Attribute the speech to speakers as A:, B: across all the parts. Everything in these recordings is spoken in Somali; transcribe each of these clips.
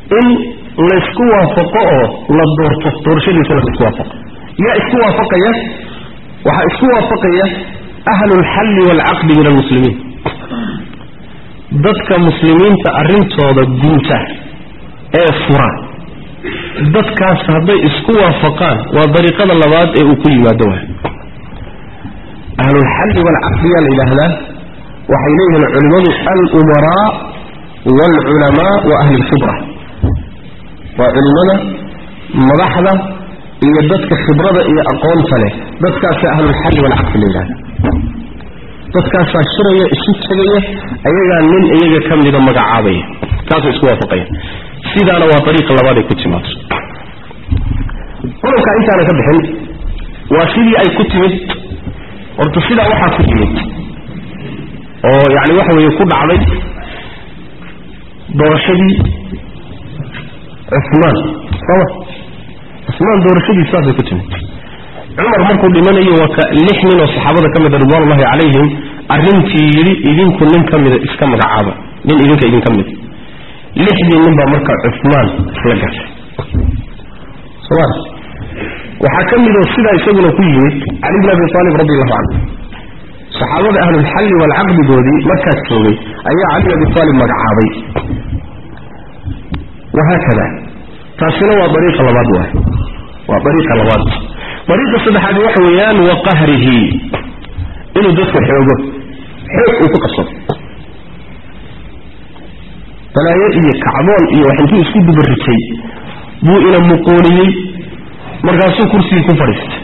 A: in laysku waafaqo oo la doorto doorashadiisana laisku waafaqo yaa isku waafaqaya waxaa isku waafaqaya ahlu lxalli waalcaqdi min almuslimiin dadka muslimiinta arrintooda guuta ee fura dadkaas hadday isku waafaqaan waa dariiqada labaad ee uu ku yimaado waay ahlulxalli waalcaqdiyaa la yidhaahdaa waxay leeyihiin culimmadu alumaraa waalculamaa wa ahli lkhibra waa culimmada madaxda iyo dadka khibrada iyo aqoonta leh dadkaasaa ahlulxalli waalcaqdi la yidhahda dadkaasaa shiraya isu tegaya ayagaa nin iyaga ka mida magacaabaya kaasay isku waafaqaya sidaana waa dariiqa labaad ay ku timaado qodobkaa intaana ka bixin waa sidii ay ku timid horta sidaa waxaa ku timid oo yacni waxa weeye ku dhacday doorashadii cusmaan sooma cusmaan doorashadiis saasay ku timid cumar markuu dhimanayo waa ka lix nin oo saxaabada ka mida ridwaanullahi calayhim arrintii yidhi idinku nin ka mida iska magacaaba nin idinka idinka mida lixdii nin baa marka cusmaan isla gashay soma waxaa ka midoo sidaa isaguna ku yimid cali bn abi aalib radi allahu canhu saxaabada ahlulxalli waalcaqdigoodii markaas joogay ayaa cali bn abi aalib magacaabay wahaakada taasina waa dariiqa labaad waay waa dariiqa labaad dariiqa saddexaad waxa weeyaan wa qahrihi inuu dadka xoogo xoog uu ku qabsado balaayo iyo kacdoon iyo wax intuu isku dubaritay buu ina muquuniyey markaasuu kursigii ku fadhiistay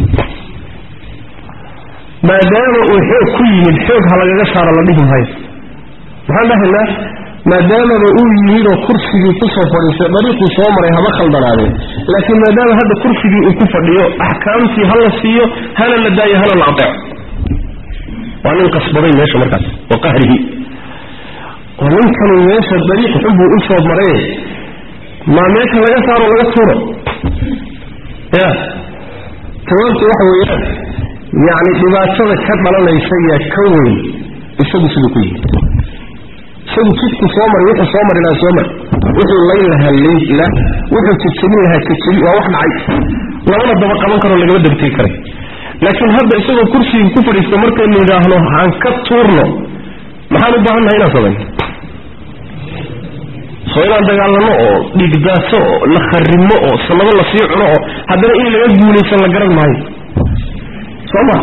A: maadaama uu xoog ku yimid xoog ha lagaga saaro la dhihi maayo maxaan dhahaynaa maadaamaba uu yimid oo kursigii kusoo fadhiistay dariiquu soo maray haba khaldanaadeen laakiin maadaama hadda kursigii uu ku fadhiyo axkaamtii ha la siiyo hana la daayo hana la adeeco waa nin qasbaday meesha markaas wa qahrihi oo ninkanu meesha dariiq xunbuu u soo maree maa meesha laga saaro laga tuuro ya jawaabtu waxa weeyaan yacni dhibaatada ka dhalanaysa yaa ka weyn isagu siduu ku yimid isagu jidku soo maray wuxuu soo mari lahaa soo mari wuxuu layn lahaa layla wuxuu jejebin lahaa jejebi waa wax dhacay labana daba qaban karoo lagama degtegi karay laakiin hadda isagoo kursigii ku fadhiista markaynu yidhaahno aan ka tuurno maxaan u baahannahay inaan samayno soo inaan dagaalano oo dhiigdaaso oo la kharimo oo sanado lasii cuno oo haddana in laga guulaysan la garan maayo soo ma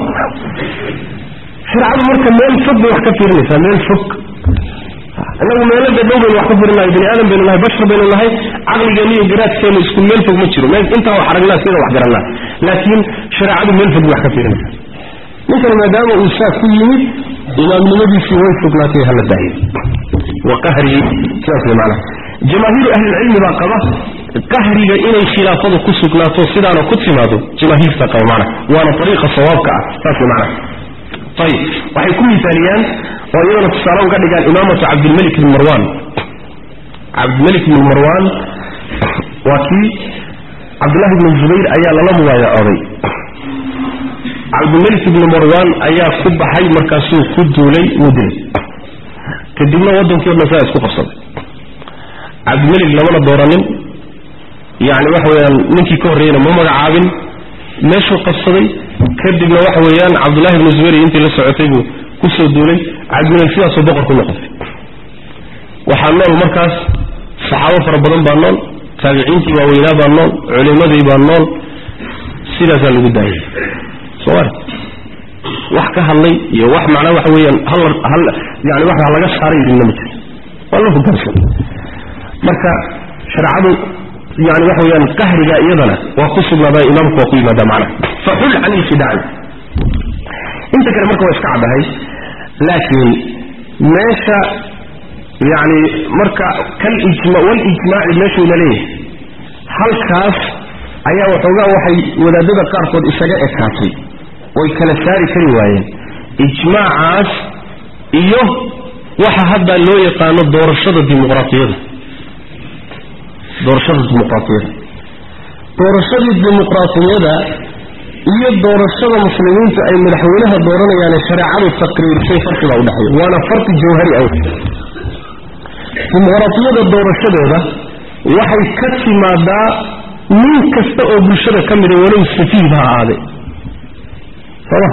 A: sharcadu marka meel fog bay wax ka fiirinaysaa meel fog inagu meelo dadhow baynu wax ka fiirinahay bani aadam baynu nahay bashar baynu nahay caqligeena iyo garaadkeenu isku meel fog ma jiro meel intaa wax aragnaa sida wax garannaa laakiin shareecadu meel fog bay wax ka fiirinaysaa ninkan maadaama uu saa ku yimid imaamnimadiisii way fognaatay hala daayo wa qahrihi sidaas way macnaha jamaahiiru ahlilcilmi baa qaba qahriga inay khilaafadu ku sugnaato sidaana ku timaado jamaahiirta qaba macnaha waana ariiqa sawaabka ah saas way macnaha ayib waxay ku misaaliyaan oo iyadana tusaale uga dhigaan imaamatu cabdilmalik ibn marwan cabdilmalik ibn marwan waa kii cabdullahi ibn zubayr ayaa lala mubaayacooday cabdilmalik ibni marwan ayaa ku baxay markaasuu ku duulay wuu dilay kadibna waddankii o dhan saa isku qabsaday cabdilmalik lamana dooranin yacni waxa weeyaan ninkii ka horreeyeyna ma magacaabin meeshuu qabsaday kadibna waxa weeyaan cabdullahi ibni zubayr iyo intii la socotay buu kusoo duulay cabdilmalik sidaasuu boqor ku noqotay waxaa nool markaas saxaabo fara badan baa nool taabiciintii waaweynaa baa nool culimadii baa nool sidaasaa lagu daayay soomali wax ka hadlay iyo wax macnaa waxa weeyaan hal hal yani wax laga saaray idinna ma jiro waa la hogaansan marka shareecadu yani waxa weeyaan qahriga iyadana waa ku sugnaadaa imaamku waa ku yimaadaa macnaha faxul can ilfidaaci inta kale marka waa iska caddahay laakiin meesha yani marka kalijma walijmaaci meeshuuna leeyahay halkaas ayaa waxoogaa waxay wadaadada qaarkood isaga ekaatay way kala saari kari waayeen ijmaacaas iyo waxa hadda loo yaqaano doorashada dimuqraatiyada doorashada dimuqraatiyada doorashadii dimuqraatiyada iyo doorashada muslimiintu ay madaxweynaha dooranayaan shareecadu taqriirshay farqibaa udhexeeya waana farqi jawhari ah dimuqraatiyada doorashadeeda waxay ka timaadaa nin kasta oo bulshada ka mida walow safiihba ha ahaadee sooma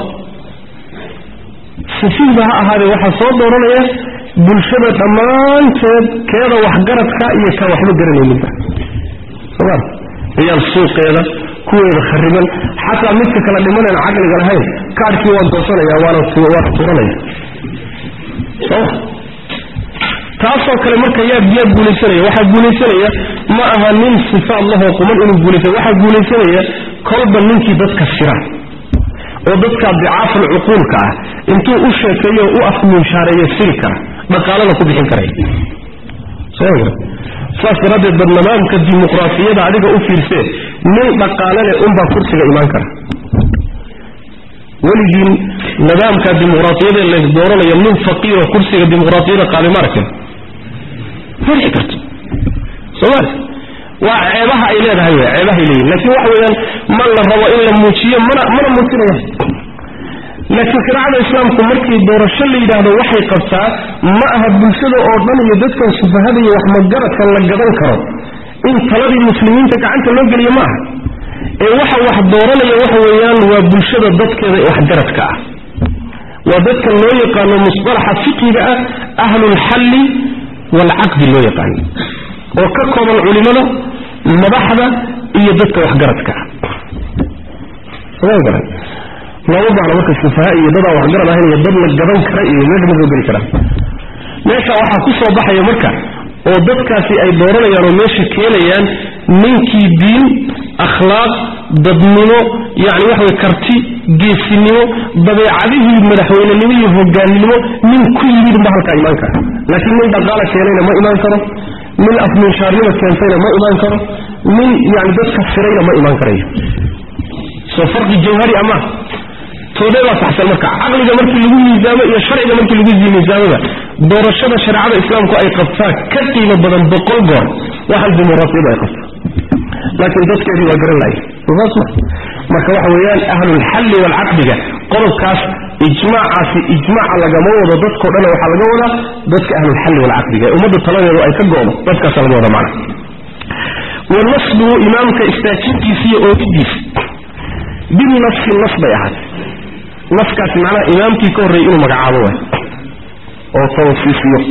A: safiihba ha ahaadee waxaa soo dooranaya bulshada dhammaanteed keeda waxgaradka iyo kaan waxba garanayninba sooma ciyaal suuqeeda kuweeda khariban xataa midka kala dhimanaan caqliga lahayn kaadhkii waan doosanaya waana waana turanaya soma taasoo kale marka yaa yaa guulaysanaya waxaa guulaysanaya ma aha nin sifaad lahoo quman inuu guulaysanay waxaa guulaysanaya kolba ninkii dadka sira oo dadkaa dicaaful cuquulka ah intuu u sheekeeyo o u afmuushaareeyo siri kara dhaqaalana ku bixin karaya saas daraaddeed bad nidaamka dimuqraafiyada adiga u fiirsee nin dhaqaalale unbaa kursiga imaan kara weligiin nidaamka dimuqraafiyada la dooranaya nin faqiiro kursiga dimuqraafiyada qaadi ma arkin ma dhici karto soomali waa ceebaha ay leedahay w ceebahay leeyihin laakiin waxa weeyaan ma la rabo in la muujiyo mana mana muujinaya laakiin shariicada islaamku markii doorasho la yidhaahdo waxay qabtaa ma aha bulshada oo dhan iyo dadkan sufahada iyo waxmagaradka la gadan karo in taladii muslimiinta gacanta loo geliyo ma aha ee waxa wax dooranaya waxa weeyaan waa bulshada dadkeeda waxgaradka ah waa dadka loo yaqaano musطalaxa fiqiga ah ahlulxalli waalcaqdi loo yaqaano oo ka kooban culimada madaxda iyo dadka waxgaradka ah looma baahno marka sufaha iyo dadaan waxgarad ahayn iyo dad la gadan kara iyo meesha ma soo geli karaan meesha waxaa ku soo baxaya marka oo dadkaasi ay dooranayaan oo meesha keenayaan ninkii diin akhlaaq dadnimo yacni waxa way karti geesinimo dabeecadihii madaxweynenimo iyo hogaannimo nin ku yimid unba halkaa imaan kara laakiin nin dhaqaala keenayna ma imaan karo nin afminshaarnimo keentayna ma imaan karo nin yani dadka firayna ma imaan karayo soo farqi jawhari ama toodee baa saxsan marka caqliga markii lagu miisaamo iyo sharciga markii lagu miisaamaba doorashada shareecada islaamku ay qabtaa ka qiimo badan boqol goor waxaan dimuqraafiyadu ay qabtaa laakiin dadkeedii waa garan lahay saas ma marka waxa weeyaan ahlulxalli waalcaqdiga qodobkaas ijmaacaasi ijmaaca lagama wado dadkao dhan waxaa laga wadaa dadka ahlulxalli waalcaqdiga ee ummadda taladeedu ay ka go'do dadkaasa laga wada macna wa nasbuhu imaamka istaajintiisa iyo oogidiisa binafsi nas bay ahaatay naskaasi macnaha imaamkii ka horreeyay inuu magacaabo waay oo tawsiisiyo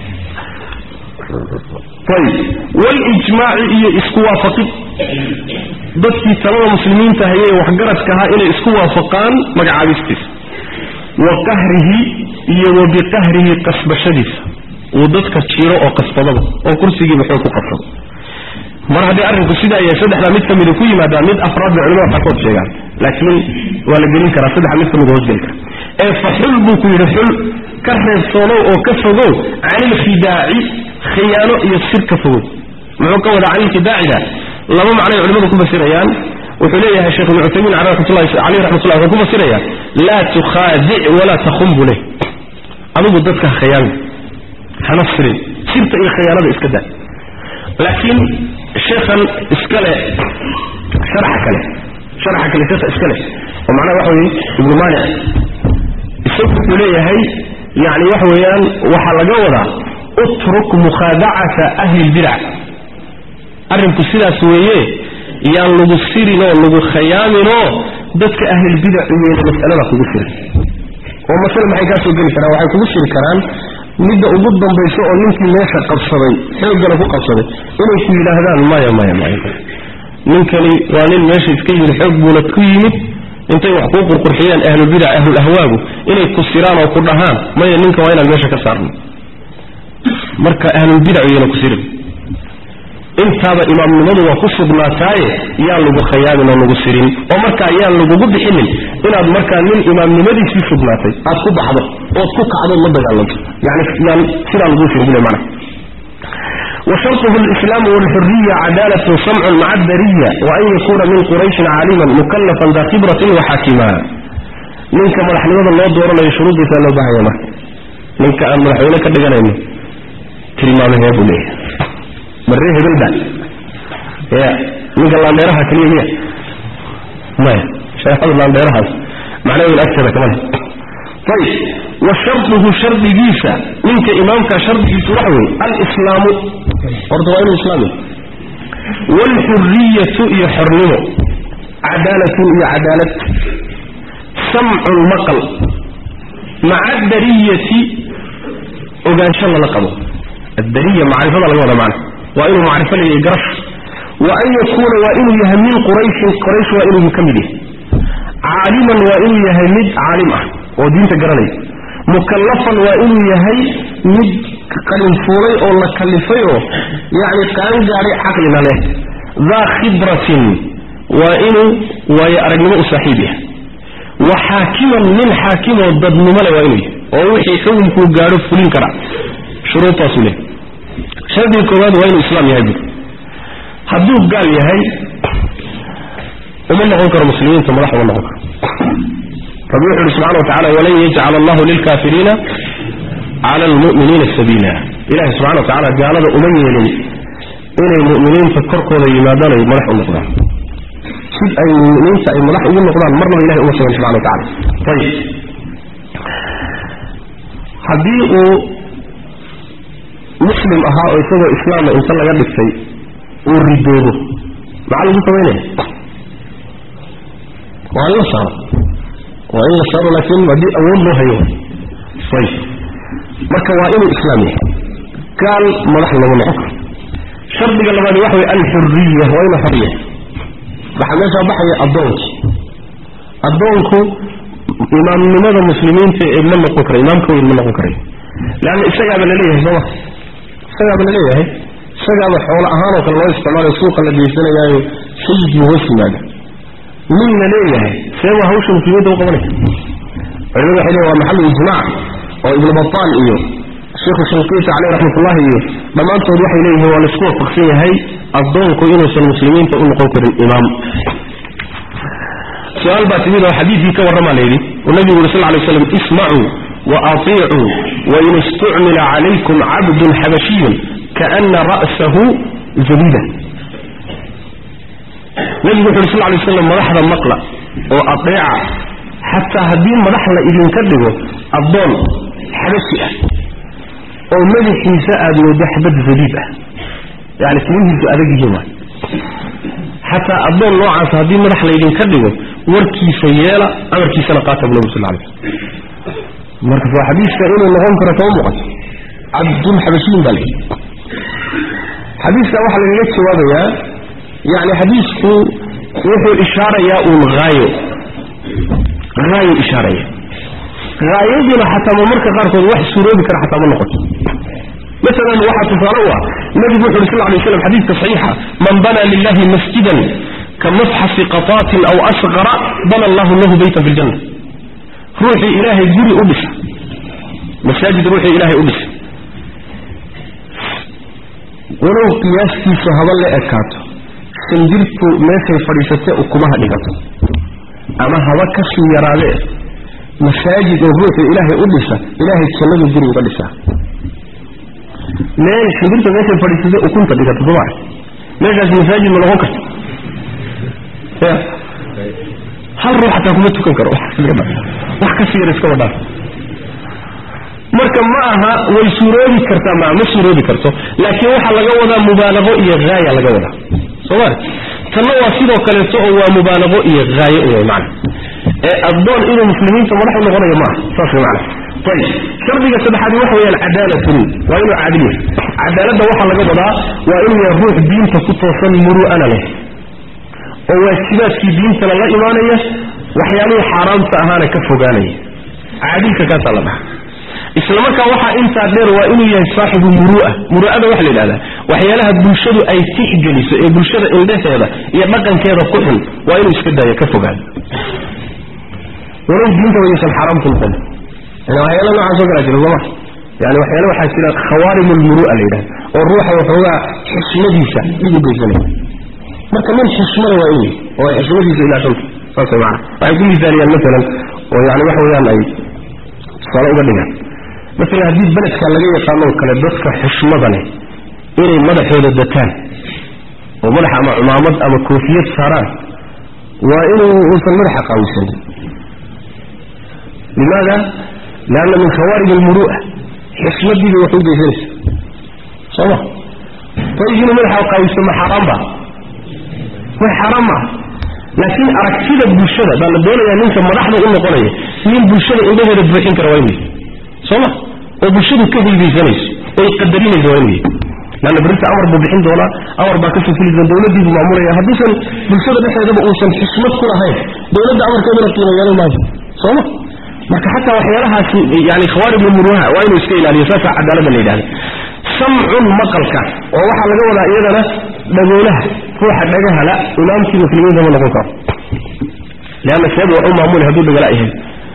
A: ayib walijmaaci iyo isku waafaqid dadkii talada muslimiinta hayay ee waxgaradka ahaa inay isku waafaqaan magacaabistiisa wa qahrihi iyo wa biqahrihi qasbashadiisa uu dadka jiro oo qasbadaba oo kursigiiba xoog ku qabsado mar haddii arrinku sidaa yahay saddexdaa mid ka mida ku yimaadaa mid afraad bay culimada qaarkood sheegaan laakiin waa la gelin karaa saddexa mid ka mida hoosgeli kara ee fa xul buu ku yidhi xul ka reebsoonow oo ka fogow canilkhidaaci khiyaano iyo sir ka fogow muxuu ka wadaa canilkhidaacida laba macnay culimadu ku fasirayaan wuxuu leeyahay sheekh ibnu cuthaymiin caleyh raxmatullah wuxuu ku fasirayaa laa tukhaadic walaa takhum buu leh adigu dadka ha khiyaamin hana sirin sirta iyo khiyaanada iska daa laakiin sheekhan iskale sharaxa kale sharaxa kale sheekha iskale oo macnaha waxa weeye ibnu maanic isagu wuxuu leeyahay yacni waxa weeyaan waxaa laga wadaa utruk mukhaadacata ahli lbidac arrinku sidaas weeye yaan lagu sirinoo lagu khayaaminoo dadka ahlilbidac iyeyna mas'alada kugu sirin oo masale maxay kaa soo geli karaan waxay kugu siri karaan midda ugu dambayso oo ninkii meesha qabsaday xooggana ku qabsaday inay ku yidhaahdaan maya maya maya ninkani waa nin meesha iska yimid xoog buuna ku yimid intay wax kuu qurqurxiyeen ahlulbidac ahlulahwaagu inay ku siraan oo ku dhahaan maya ninka waa inaan meesha ka saarno marka ahlulbidac iyana ku sirin intaaba imaamnimadu waa ku sugnaataaye yaan lagu khayaamin oo lagu sirin oo markaa yaan lagugu bixinin inaad markaa nin imaamnimadiisii sugnaatay aad ku baxdo ood ku kacdood la dagaalanto yani yaan sidaa laguu sirin bule mana وشرطه الإسلام والحرية عدالة سمع مع الدرية وأن يكون من قريش عالما مكلفا ذا خبرة وحاكما منك مرحلمة الله دور لا يشروط بثانو بهيما منك أن مرحلمة كدقنا تلمامه يا بنيه مريه بالبال يا منك الله ديرها كلية ما شايف الله ديرها معناه الأكثر كمان طيب وشرطه شرط جيسة منك إمامك شرط جيسة وحوي الإسلام برضو غير الإسلامي waalxuriyatu iyo xornimo cadaalatun iyo cadaalad samcun maqal maca adariyati ogaansho lala qabo addariya macrifada laga wada macna waa inuu macrifo leeyahay garash wa an yakuuna waa inuu yahay min qurayshin quraysh waa inuu ka mid yahay caaliman waa inuu yahay mid caalim ah oo diinta garanaya mukallafan waa inuu yahay mid qalinfuulay oo la kallifay oo yacni qaangaadhay caqlina leh daa khibratin waa inuu waayo aragnimo u saaxiib yahay wa xaakiman nin xaakimoo dadnimo leh waa inuu yahay oo wixii xukunkuu gaadho fulin kara shuruudtaasuu leh shardiga koowaad waa inuu islaam yahay bur hadduu gaal yahay uma noqon karo muslimiinta madax uma noqon karo rabbi wuxu uhi subxana watacala walan yajcal allahu lilkaafiriina cala almu'miniina sabiila ilahi subxana wa tacala gaalada uma yeelin inay mu'miniinta korkooda yimaadaan ay madax u noqdaan sid ay muminiinta ay madax ugu noqdaan marnaba ilahay uma sheegin subxana wa tacala ayib haddii uu muslim ahaa oo isagoo islaama inta laga dhigtay uu ridoobo maxaa lagu samaynaya waa in la saaro waa in la saaro laakiin haddii awood loo hayo ayib marka waa inuu islaam yahay gaal madax lagu noqon karo shardiga labaadi waxa way alxuriya waa inuu xor yahay waxaa meeshaa baxaya addoonkii addoonku imaamnimada muslimiinta ee ma noqon kara imaamka weyn ma noqon karayo leanna isagaaba laleeyahay sooma isagaaba laleeyahay isagaaba xoolo ahaanoo kale loo isticmaalayo suuqa la geysanayaayo sayid buu hoos yimaada nin la leeyahay see waa hawsha muslimiinta u qabanaya culimadu waxay leeyihin waa maxalu ijmaac oo ibnu bataan iyo sheekhu shanqiiti caleyh raxmatullahi iyo dhammaantood waxay leeyihiin waa laisku waafaqsan yahay addoonku inuusan muslimiinta u noqon karin imaam su-aal baa timid oo xadiidkii ka warramaa la yidhi oo nabigu uri sal ly slam ismacuu wa atiicuu wain istucmila calaykum cabdun xabashiyun kaana ra'sahu zabida nabigu wuxu uri sal lay slam madaxda maqla oo adeeca xataa haddii madax la idinka dhigo addoon xabashi ah oo madaxiisa aada wado xabad zabiib ah yani timihiisu adag yihiin waay xataa addoon noocaas haddii madax laydinka dhigo warkiisa yeela amarkiisana qaata bu nabi sal lay slm marka waa xadiiska inuu noqon karo kama muuqato cabdun xabashiyin baa layidhi xadiiska waxaa lagaga jawaabayaa yani xadiisku wuxuu ishaarayaa uun haayo haayo ishaaraya haayadiina xataa ma marka qaarkood wax suuroobi kara xataa ma noqoto masalan waxaa tusaale u ah nabigu wuxu uri sal lay slam xadiiska saxiixa man bana lilahi masjidan ka mafxasi qataatin aw asqara bana allahu lahu beytan fi ljanna ruuxii ilaahay guri u dhisa masaajid ruuxii ilaahay u dhisa walow qiyaastiisu haba la ekaato sanjirtu meeshay fadhiisatee ukumaha dhigato ama haba ka sii yaraadee masaajid oo ruuxii ilaahay u dhisa ilaahay jannadu guri uga dhisaa meel sanjirta meeshay fadhiisatee ukunta dhigato sooma meeshaas masaajid ma noqon karto ya hal ruux xataa kuma tukan karo wax ka sii yar iska wadhaan marka ma aha way suuroobi kartaa ma ma suuroobi karto laakiin waxaa laga wadaa mubaalaqo iyo haaya laga wadaa sooma tanna waa sidoo kaleeto oo waa mubaalaqo iyo haayo u mana ee addoon inuu muslimiinta madax u noqonayo maaha saas way macana ayib shardiga saddexaad waxa weeyaan cadaalatun waa inuu caadil yahay cadaaladda waxaa laga wadaa waa inuu yahay ruux diinta ku toosan muru'ana leh oo waajibaadkii diintana la imaanaya waxyaalihii xaaraamta ahaana ka fogaanaya caadilka kaasaa la dhaha isla markaa waxaa intaa dheer waa inuu yahay saaxibu muru'a muru'ada waxa la yidhahdaa waxyaalaha bulshadu ay tixgeliso ee bulshada indhaheeda iyo dhaqankeeda ku xun waa inuu iska daayo ka fogaado walow diinta wayaysan xaaraamku noqon yani waxyaala noocaas oo kalaa jira sooma yani waxyaala waxaa jira khawaarim lmuru'a la yidhahda oo ruuxa waxoogaa xismadiisa dhib u geysanaya marka nin xismada waa inuu oo ay xismadiisa ilaashanta saas way maana waxay ku misaaliyaan maalan oo yani waxa weeyaan ay tusaale uga dhigaan maalan haddii beledka laga yaqaanoo kale dadka xishmada leh inay madaxooda dataan oo madaxa ama cumaamad ama koofiyad saaraan waa inuu uusan madaxa qaawisanin limaada lianna min khawaarij almuru'a xishmadiibay wax u geysanaysa sooma ayib inuu madaxa qaawisto ma xaaraan ba ma xaaraan maaha laakiin aragtida bulshada baa la doonayaa ninka madaxda u noqonaya nin bulshada indhaheeda buuxin kara waa inuu soo ma oo bulshadu ka hibaysanayso oy qadarinayso waa inuu lanna berrinta amar buu bixin doonaa amar baa kasoo fuli doona dowladdiibuu maamulaya hadduusan bulshada dhexeedaba uusan xismad ku lahayn dowladda amarkeedana qiimo yeelan maayo sooma marka xataa waxyaalahaasi yani khawaaribul muruha waa inuu iska ilaaliyo saasaa cadaaladda la yidhahda samcun maqalka oo waxaa laga wadaa iyadana dhagoolaha ruuxa dhagahala imaamkii muslimiinta ma noqon karo leanna seebu wax u maamuli hadduu dhagala yahay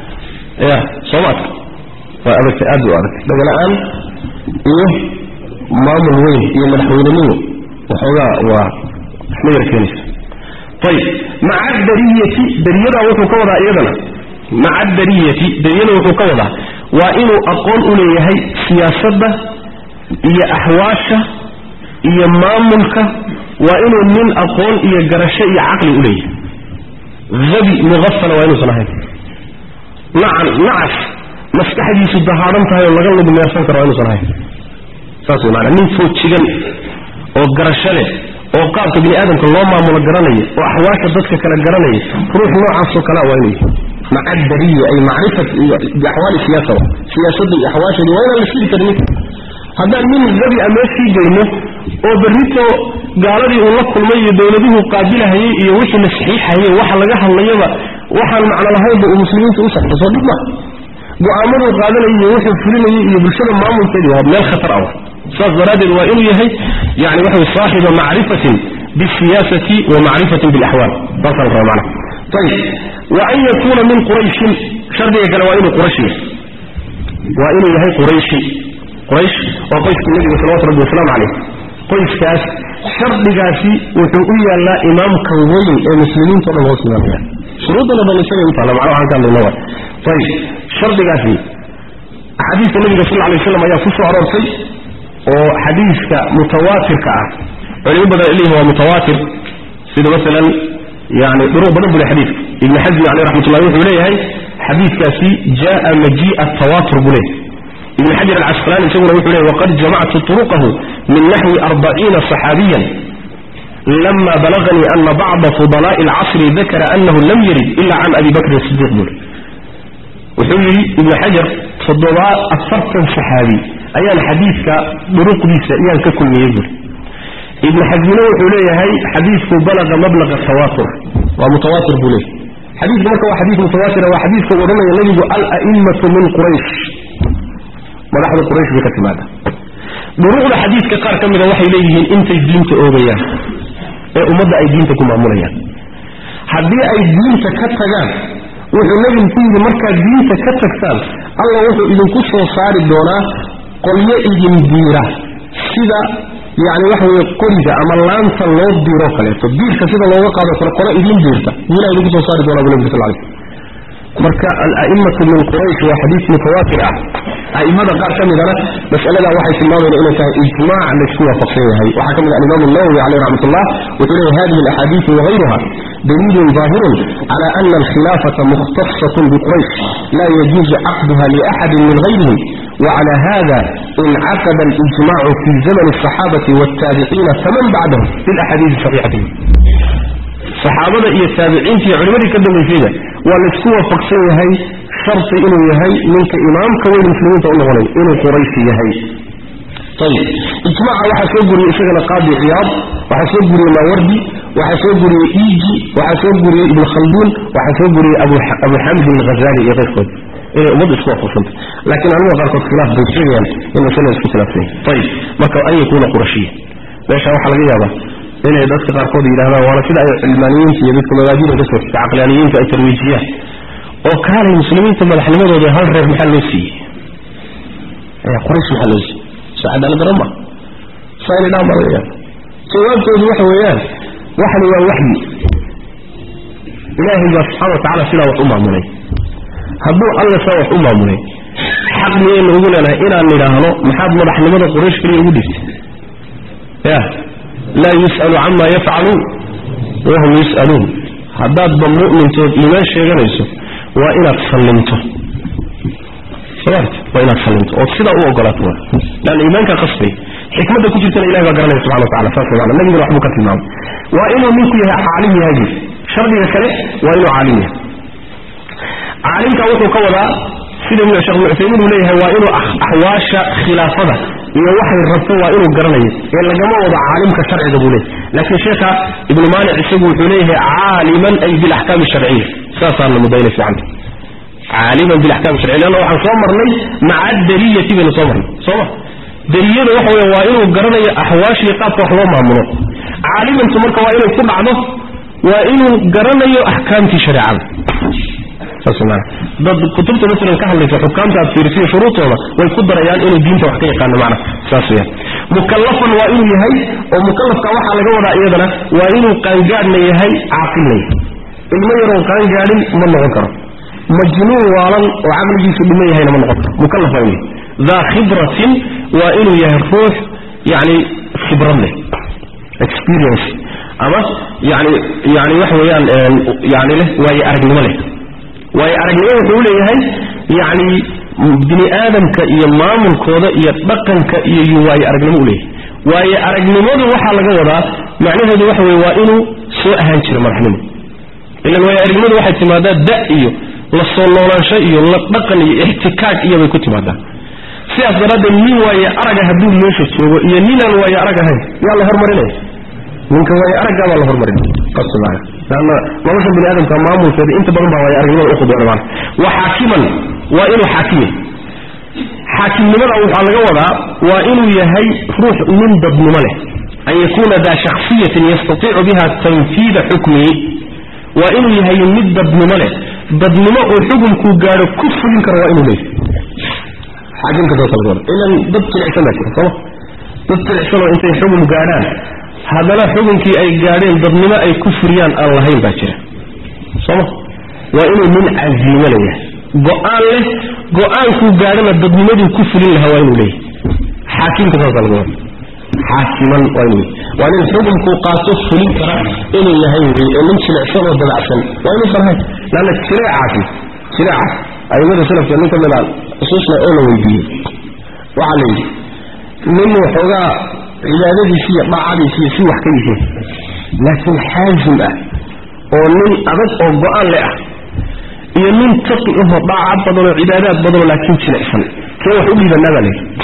A: ya soomaadka waa adagtay aad u adagtay dhagala-aan iyo maamul weyn iyo madaxweynenimo waxoogaa waa isma yar keenaysa ayib maca dariyati dariyadaa wuxuu ka wadaa iyadana maca dariyati dariyada wuxuu ka wadaa waa inuu aqoon u leeyahay siyaasadda iyo axwaasha iyo maamulka waa inuu nin aqoon iyo garasho iyo caqli u leeyahay habi muqafala waa inuusan ahayn nacan nacas maskaxdiisu dahaadan tahay oo laga lugmeersan karo waa inuusan ahayn saas wey maanaa nin foojigan oo garasho leh oo qaabka bini aadamka loo maamulo garanaya oo axwaasha dadka kale garanaya ruux noocaasoo kalea waa inuu yahay maca dariya ay macrifat biaxwaali siyaasa siyaasadda iyo axwaasheedi waa inaan la sidi karin ninka haddaan nin rabi a meeshii geyno oo berrito gaaladii uu la kulmay iyo dowladuhu qaabilahayey iyo wixii la saxiixayey waxa laga hadlayaba waxaan macno lahaynba uu muslimiinta u saxdo soo dhib maa go-aamaduu qaadanayay iyo wuxuu fulinayay iyo bulshada maamulkeedii waa meel khatar ah saas daraaddeed waa inuu yahay yani waxa way saaxiba macrifatin bisiyaasati wa macrifatin bilaxwaal saasaan raba macna ayib wa an yakuuna min qurayshin shardiga kale waa inuu quraysh yahay waa inuu yahay qurayshi quraysh waa qoyskii nebiga salawatu rabbi wasalaamu calayh qoyskaas shardigaasi wuxuu u yaallaa imaamka weyn ee muslimiinto dhan hoos imaamaya shuruuddana dhan isagay u taalla macnaha waxaan ka hadlayna waa ayib shardigaasi axaadiista nebiga sal alay waslam ayaa ku soo aroortay oo xadiiska mutawaatirka ah culimo badan leeyihin waa mutawaatir sida masalan yani duruq badan buu le xadiidka ibni xasmi caleyh raxmatullahi wuxuu leeyahay xadiidkaasi jaa majii'a tawaatur buu leeyahay ibn xajar alcasqalaani isaguna wuxuu leeyahy waqad jamactu turuqahu min naxwi arbaciina صaxaabiyan lama balaganii ana bacda fudalaaءi اlcasri dakara anahu lam yarid ila can abi bakrin sidiiq bule wuxuu yidhi ibnu xajar toddobaa afartan saxaabi ayaan xadiidka duruqdiisa iyaan ka kulmiyey buuri ibnu xasmine wuxuu leeyahay xadiidku balaga mablaga tawaatur waa mutawaatir buu leeyahy xadiidku marka waa xadiid mutawaatira waa xadiidka uu odhanaya nebigu ala'immatu min quraysh madaxda quraysh bay ka timaada duruqda xadiidka qaar ka mida waxay leeyihiin intay diinta oogayaan ee ummadda ay diinta ku maamulayaan haddii ay diinta ka tagaan wuxuu nebigu ku yidhi markaad diinta ka tagtaan alla wuxuu idinku soo saari doonaa qolyo idin diira sida yacni waxa weye qoriga ama laanta loo diiroo kaleeto diirka sida looga qaado kale qolo idin diirta diinaa idinku soo saari doonaa bu nebigu sal lay marka ala'immatu min quraysh waa xadiis mutawaatir ah a'immada qaar ka midana mas'aladaa waxay tilmaamayna inay tahay ijmaac laysku waafaqsan yahay waxaa ka mid alimaam الnawowi caleyh raxmat ullah wuxuu leeyahy hadihi alaxaadiiثu wagayruha daliilun ظaahirun cala ana alkhilaafata mukhtaصaة biquraysh la yajuuzu caqduha liaxadi min gayrihim وعلى هذا انعقد الإجماع في زمن الصحابة والتابعين فمن بعدهم في الأحاديث الصحيحة saxaabada iyo taabiciinta iyo culimadii ka dambaysayda waa laysku waafaqsan yahay sharti inuu yahay ninka imaamka weyn muslimiinta u noqonay inuu qurayshi yahay ayib ijmaaca waxaa soo guriyey isagana qaadi ciyaad waxaa soo guriyey maawardi waxaa soo guriyey iiji waxaa soo guriyey ibn khalduun waxaa soo guriyey abu xamdi alghazali iyo keyrkood inay ummaddu isku waafaqsantay laakiin culimada qaarkood khilaaf bay sheegayaan in masalada isku khilaafsan yahay ayib marka an yakuuna qurashiya meesha waxaa laga yaabaa inay dadka qaarkood yidhahdaan waana sida ay cilmaaniyiinta iyo dadka mabaadida ka soo caqlaaniyiinta ay tarwiijiyaan oo kaalay muslimiinta madaxnimadooda hal reer maxaa loo siiyey quraysh maxaa loo siiyey soo cadaalad daro ma saayna dhaan baa laga yaaba jawaabtoodu waxa weeyaan waxani waa waxyi ilaahay baa subxana watacala sidaa wax u maamulay hadduu alla saa wax u maamulay xaq miyaynu ugu leenahay inaan nidhaahno maxaad madaxnimada quraysh keliya ugu dhiibtay ya laa yus'alu cama yafcaluun wahum yus'aluun haddaadba mu'mintood iimaan sheeganayso waa inaad sallimto waa inaad sallimto ood sidaa u ogolaato leanna iimaankaa qasbay xikmadda ku jirtana ilahi baa garanaya subxana watacala saas maana nabiguna waxbuu ka tilmaamay waa inuu ninku yahay caalim yahay shardiga kale waa inuu caalim yahay caalimka wuxuu ka wadaa sida sheekh ibnu cuthaymiin uu leeyahay waa inuu axwaasha khilaafada iyo waxay rabto waa inuu garanayo ee lagama wado caalimka sharciga buu leeyahy laakiin sheekha ibnu maanic isagu wuxuu leeyahay caaliman ay bilaxkaami sharciya saasaana mudayna fiicanta caaliman bilaxkaami sharciya leanna waxaan soo marnay maca dariyati baynu soo marnay soo ma dariyada waxa weya waa inuu garanayo axwaashii qaabka wax loo maamulo caalimantu marka waa inay ku dhacdo waa inuu garanayo axkaamtii shareecada dad kutubta masalan ka hadlaysa xukaamta aad fiirisiyo shuruudtooda way ku darayaan inuu diinta wax ka yaqaano macna saas weyaan mukallafan waa inuu yahay oo mukallafka waxaa laga wadaa iyadana waa inuu qaangaadhna yahay caaqilna yahay ilmo yaroon qaangaadhin ma noqon karo majnuun waalan oo caqligiisu dhiman yahayna ma noqon karo mukallaf waa inuu yahay daa khibratin waa inuu yahay ruux yani khibrad leh experience ama yani yani waxa weeyaan yani leh waayo aragnimo leh waayo aragnimo wuxuu u leeyahay yacni bini aadamka iyo maamulkooda iyo dhaqanka iyo yu waayo aragnimo u leeyahay waayo aragnimadu waxaa laga wadaa macnaheedu waxa weye waa inuu soo ahaan jiro madaxnimo ilan waayo aragnimadu waxay timaadaa da iyo la soo noolaansho iyo la dhaqan iyo ixtikaag iyobay ku timaadaa sidaas daraaddeed nin waayo araga hadduu meesha joogo iyo ninaan waayo arag ahayn yaa la hormarinaya ninka waayo araggaa baa la hormarinaya lanna nolosha bini aadamka maamulkeeda inta badan baa waayo aragnimada ukhudooda maana wa xaakiman waa inuu xaakimi xaakimnimada waxaa laga wadaa waa inuu yahay ruux nin dadnimo leh an yakuuna daa shakhsiyatin yastatiicu biha tanfiida xukmihi waa inuu yahay mid dadnimo leh dadnimo oo xukunkuu gaadho ku fulin karo waa inuu leeyahay xaakimka saasa laga wada ilan dad jilicsan baa jira sooma dad jilicsanoo intay xukun gaadhaan haddana xukunkii ay gaadheen dadnimo ay ku furiyaan aan lahayn baa jira sooma waa inuu nin casiimo leeyahay go-aan leh go-aankuu gaadhana dadnimaduu ku fulin lahaa waa inuu leeyahay xaakimka saasa laga wada xaakiman waa inuu waa nin xukunkuu qaato fulin kara inuu yahay wey ee nin jilicsan oo dabacsan waa inuu farhay laanna jileecaasi jileecaas aimada salafka nin ka mid a xusuusna oo la weydiiyey waxaa la yidhi nin waxoogaa cibaadadiisi iyo dhaacadiisiiyo si wax ka yihiin laakiin xaasim ah oo nin adag oo go-aan le ah iyo nin taqi ahoo dhaaca badanoo cibaadaad badanoo laakiin jilicsan kee wax u dhiibanaa baa layidhi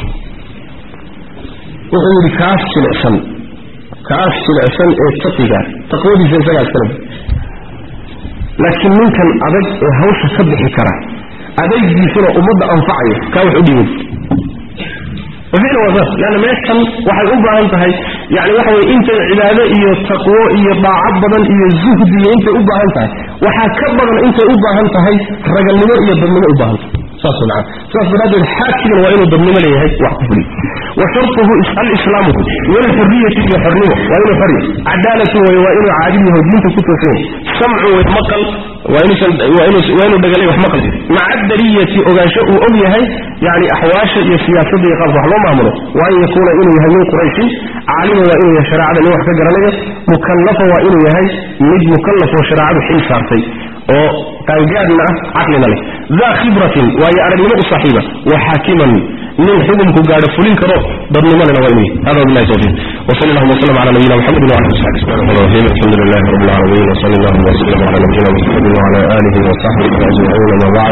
A: wuxuu yidhi kaas jilicsan kaas jilicsan ee taqiga taqwadiisa isagaa iskale laakiin ninkan adag ee hawsha ka bixi kara adaygiisuna ummadda anfacayo kaa wax u dhiiban ficlan waa saas leanna meeshan waxay u baahan tahay yani waxa weye intay cibaado iyo taqwo iyo dhaaco badan iyo zuhdi iyo intay u baahan tahay waxaa ka badan intay u baahan tahay ragalnimo iyo dadnimo u baahan tahay saas maa sidaas daraaddeed xaakiman waa inuu dadnimo leeyahay wax ku fuliy wa shartuhu alislaamu walxuriyati iyo xornimo waa inuu xor yahay cadaalatu way waa inuu caadil yaho diinta ku toosan yahay samcu way maqal waa inuu dhagalay wax maqal maca dariyati ogaansho uu og yahay yani axwaasha iyo siyaasadda iyo qaabka wax loo maamulo wa an yakuuna inuu yahay min qurayshin caalima waa inuu yahay shareecada nin wax ka garanaya mukallafa waa inuu yahay mid mukallaf oo shareecadu xil saartay oo qaangaadna ah caqlina leh daa khibratin waayo aragnimo u saaxiiba wa xaakiman nin xukumku gaadho fulin karo dadnimalena waa inuu yahay hada billahi tawfiiq وصلى الله وسلم على نبينا محمد وعلى اله وصحبه الرحمن الرحيم الحمد لله رب العالمين وصلى الله وسلم على نبينا محمد وعلى اله وصحبه اجمعين ما بعد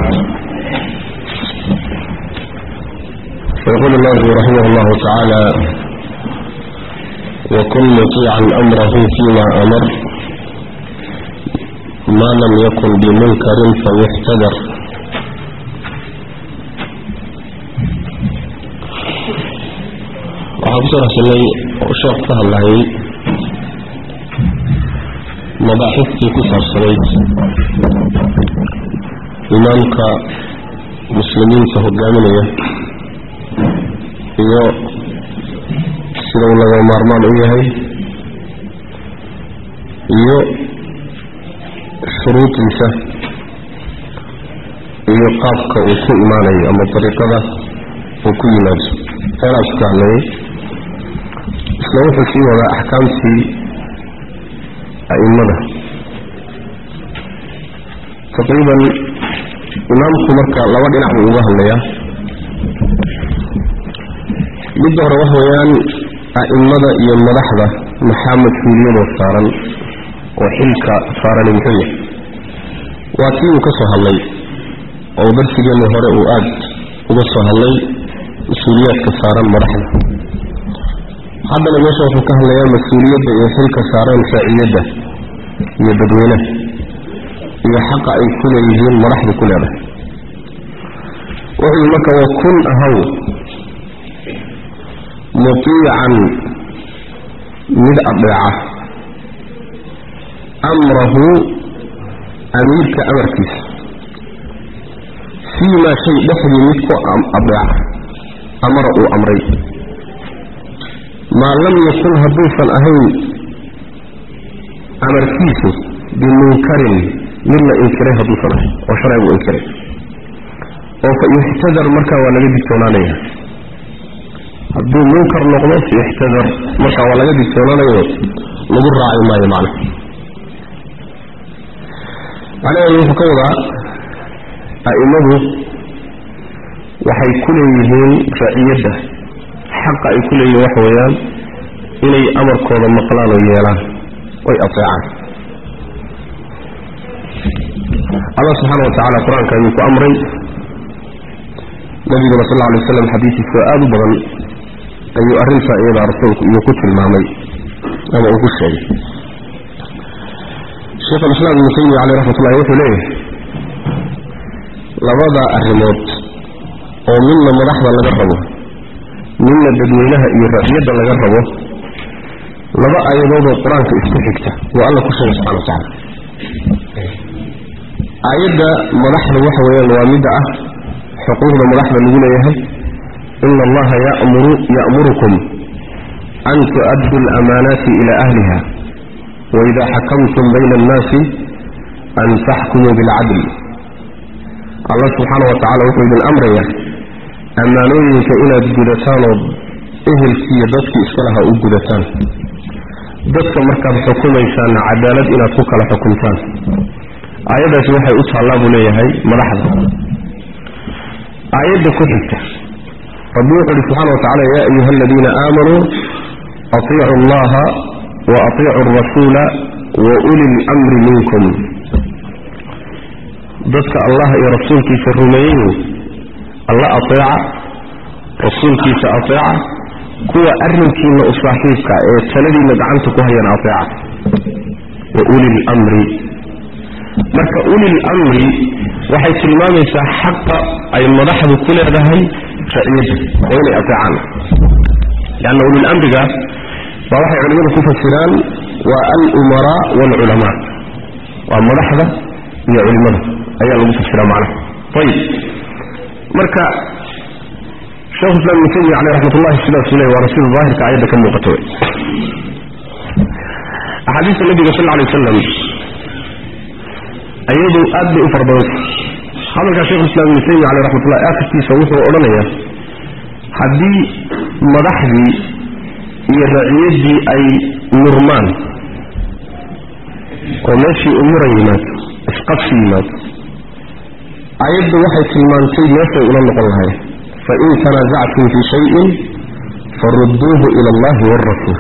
A: فيقول الله رحمه الله تعالى وكن مطيعا امره فيما امر ما لم يكن بمنكر فيحتذر waxaan kusoo raxsanay oo sheekh ka hadlayay mabaaxiftii ku saabsanayd imaamka muslimiinta hogaaminaya iyo sida uu laga maarmaan u yahay iyo shuruudiisa iyo qaabka uu ku imaanayo ama dariiqada uu ku yimaado heeraas ku hadlayay isla wuxuu sii wadaa axkaamtii a'immada taqriiban imaamku marka laba dhinac buu uga hadlayaa midda hore waxa weeyaan a'immada iyo madaxda maxaa mas-uuliyadoo saaran oo xilka saarani muxuu yahay waa kii uu ka soo hadlay oo darsigeenni hore uu aada uga soo hadlay mas-uuliyaadka saaran madaxda haddana meesha wuxuu ka hadlayaa mas-uuliyadda iyo xilka saaran raaciyadda iyo dadweynaha iyo xaqa ay ku leeyihiin madaxda ku leedahay wuxuu marka wa kun ahaw mutiican mid adeeca amrahu amiirka amarkiisa fii maa shay dhexdii mid ku adeeca amara uu amray maa lam yakun hadduusan ahayn amarkiisu bimunkarin mid la inkiray hadduusan ahayn oo sharcigu inkiray oo fa yuxtadar markaa waa laga digtoonaanaya hadduu munkar noqdo yuxtadar markaa waa laga digtoonaanayo lagu raaci maayo macna macnaheedu wuxuu ka wadaa a'immadu waxay ku leeyihiin raciyadda xaqa ay ku leeyihiin waxa weeyaan inay amarkooda maqlaan oo yeelaan oy ateecaan allah subxaana wa tacala qur-aanka ayuu ku amray nabiguna sal alla alay waslam xadiiskiisa aada u badan ayuu arrintaa iyadaa rasuulku iyo ku tilmaamay ama uu ku sheegay sheekh alislaam ibnu taymiya caleyh raxmat ullahi wuxuu leeyahay labada arrimood oo midna madaxda laga rabo midna dadweynaha iyo raciyadda laga rabo laba aayadoodoo qur-aanka isku xigta waa alla ku sheegay subxana wa tacala aayadda madaxda waxa weeyaan waa midda ah xuquuqda madaxda lagu leeyahay ina allaha yamuru ya'murukum an tu'addu alamaanaati ila ahliha waida xakamtum bayna annaasi an taxkumuu bilcadl allah subxaana wa tacala wuxuu idin amraya ammaanooyinka inaad gudataan oo ehelkiiyo dadkii iska lahaa u gudataan dadka markaad xukumaysaanna cadaalad inaad ku kala xukumtaan aayaddaasi waxay u taallaa buu leeyahay madaxda aayadda ku xigta rabbi wuxu uhi subxana wa tacala yaa ayuha aladiina aamanuu atiicu allaha wa atiicu alrasuula wa uli lmri minkum dadka allah iyo rasuulkiisa rumeeyey alla ateeca rasuulkiisa ateeca kuwa arrinkiina u saaxiibka ee taladiina gacanta ku hayana ateeca wa uli lmri marka ulil amri waxay tilmaamaysaa xaqa ay madaxdu ku leedahay raciyadda oo inay ateecaan leanna ulil amriga baa waxay culimmadu ku fasiraan waa alumaraa waalculamaa waa madaxda iyo culimmada ayaa lagu fasiraa macnaha ayib marka sheekhu islam ibnu taymiya caleyh raxmat ullahi sidaasuu leey waana sida daahirka aayadda ka muuqato wey axaadiista nabiga sal lla lay wasalam ayadu aad bay u fara badanta hadalkaa shekhulislaam ibnu taymiya caleyh raxmatullahi akhirkiisa wuxuu odhanayaa haddii madaxdii iyo raciyaddii ay murmaan oo meeshii u muran yimaado isqabsi yimaado ayaddu waxay tilmaantay meeshay ula noqon lahayen fain tanaasactum fii shayin farudduuhu ila allahi waalrasuul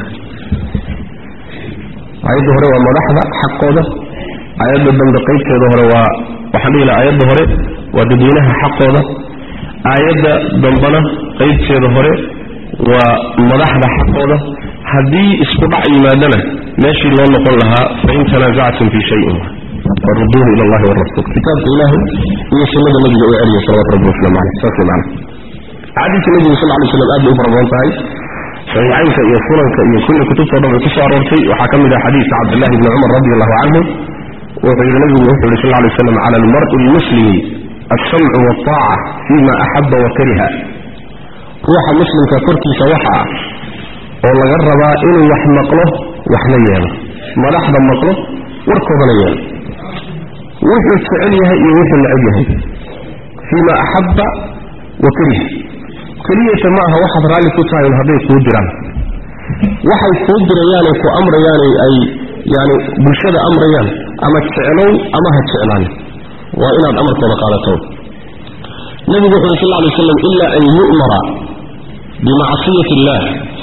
A: ayadda hore waa madaxda xaqooda aayadda dambe qaybteeda hore waa waxaan dhihi laha aayadda hore waa dadweynaha xaqooda aayadda dambena qaybteeda hore waa madaxda xaqooda haddii isku dhac yimaadana meeshii loo noqon lahaa fain tanaasactum fii shayin faruduuhu ila allahi warasuul kitaabka ilaahay iyo sunnada nabiga u celiya salawatu rabbi waslamu caleyh saas wey macana axaadiista nabigu sal ly slam aad bay u fara badan tahay saxiixaynka iyo sunanka iyo kulli kutubtao dhan bay ku soo aroortay waxaa ka mid ah xadiidka cabdillahi bni cumar radi allahu canhu wuxuu yidhi nabigu wuxuu yihi sal ly slam cala almar'i lmuslimi alsamcu waltaaca fima axaba wa kariha ruuxa muslimka korkiisa waxa ah oo laga rabaa inuu wax maqlo waxna yeelo madaxda maqlo warkoodana yeelo wuxuu jecel yahay iyo wuxuu necab yahay fiima axabba wa kariha keliyata ma aha waxaad raalli ku tahay hadday kuu diraan waxay kuu dirayaanay ku amrayaanay ay yani bulshada amrayaan ama jeclow ama ha jeclaan waa inaad amarkooda qaadato nebigu wuxu uri sal ly slam ila an yu'mara bimacsiyati illah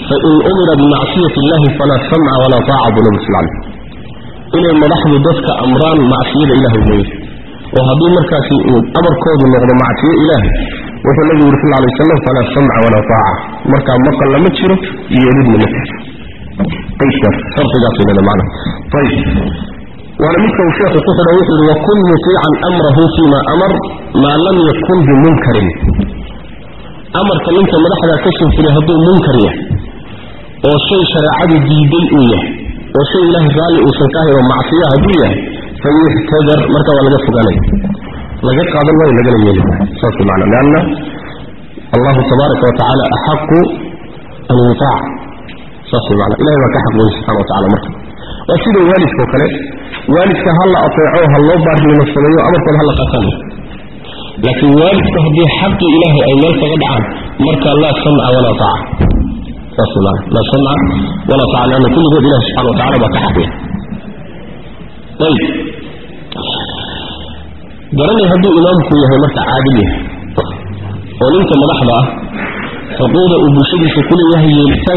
A: fain umira bimacsiyati illahi falaa samca walaa taaca buu nabi sal alay inay madaxdu dadka amraan macsiyada ilahay mooye oo haddii markaasi uu amarkoodu noqdo macsiyo ilaahay wuxuu nabigu yuri sal lay wasalam falaa samca walaa taaca markaa maqal lama jiro yeelidna ma jiro qaydkaas shardigaas weynada macna ayib waana midka uu sheekhu ku xidha wuxuu yihi wakun mutiican amrahu fima amar maa lam yakun bimunkarin amarka ninka madaxdaa ka soo fulay hadduu munkar yahay oo shay shareecadu diiday uu yahay oo shay ilaahay raalli uusan ka ahay oo macsiya hadduu yahay fayuhtadar marka waa laga fogaanaya laga qaadan maayo lagana yeeli maayo saas macna lianna allahu tabaaraka wa tacaala axaqu an yutaac saas macna ilahay baa ka xaq weyn subxana wa tacala marka waa sida waalidkao kale waalidka ha la ateeco ha loo baarnimo sameeyo amarkooda ha la qaataan laakiin waalidku haddii xaqii ilaahay ay meel kaga dhacaan marka laa samca walaa taaca saas maana laa samca walaa taaca leanna kulligood ilahi subxana wa tacala baa ka xaqya ayib garanay hadduu imaamku yahay marka caadil yahay oo ninka madaxda ah xuquuqda uu bulshadiisa kuleeyahay yeelitaan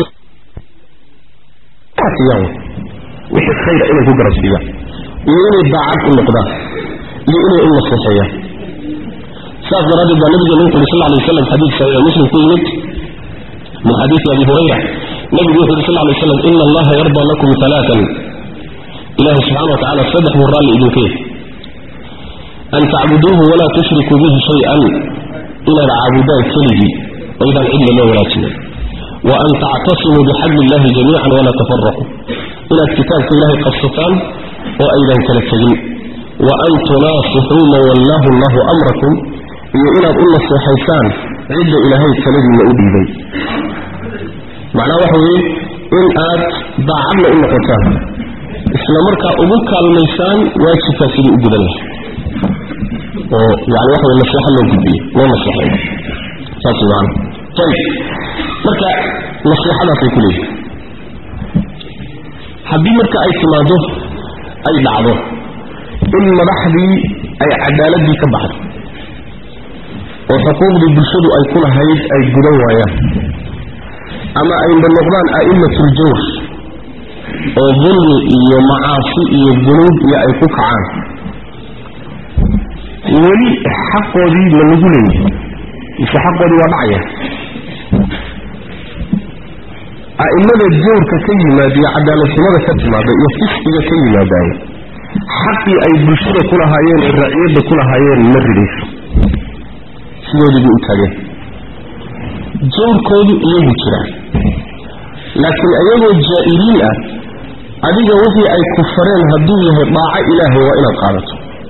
A: wixii khayra inay ku garabsiiyaan iyo inay daacad u noqdaan iyo inay u naseexeeyaan saas daraaddeed baa nabigeena wuxu uhi sal lay waslam xadiid saxiix muslim ku yimid min xadiidi abi hurayra nabigu wuxu uhi sal lay waslam ina allaha yarda lakum alaatan ilahi subxana wa tacala saddex buu raalli idinka yahay an tacbuduuhu walaa tushrikuu bihi shay-an inaad caabudaan keligii aydaan cidna loo walaajinin wa an tactasimuu bixabli illahi jamiican walaa tafaraquu inaad kitaabka ilaahay qabsataan oo aydan kala tegin wa an tunaasixuu man wallaahu allahu amrakum iyo inaad u naseexaysaan cidda ilaahay taladiinna u dhiibay macnaha waxa weeye in aad daacadna u noqotaan isla markaa ugu kaalmaysaan waajibkaa sidii u gudan lahay oo yani waxa weye naseexo loo gudbiyo loo naseexeeyo saas maana ayib marka naseexadaasay ku leeyihin haddii marka ay timaado ay dhacdo in madaxdii ay cadaaladii ka baxdo oo xuquuqdii bulshadu ay ku lahayd ay gudan waayaan ama ayna noqdaan a'immatul jawr oo dulmi iyo macaasi iyo dunuub iyo ay ku kacaan weli xaqoodii ma lagu leeyahay mise xaqoodii waa dhacaya a'imada jawrka ka yimaada iyo cadaaladxumada ka timaada iyo fisqiga ka yimaadaay xaqii ay bulshada ku lahaayeen ee raciyadda ku lahaayeen ma ridayso sidoodii bay u taageen jawrkoodu iyagu jiraan laakiin ayagoo jaa'iriin ah adiga wixii ay ku fareen hadduu yahay dhaaco ilaahay waa inaad qaadato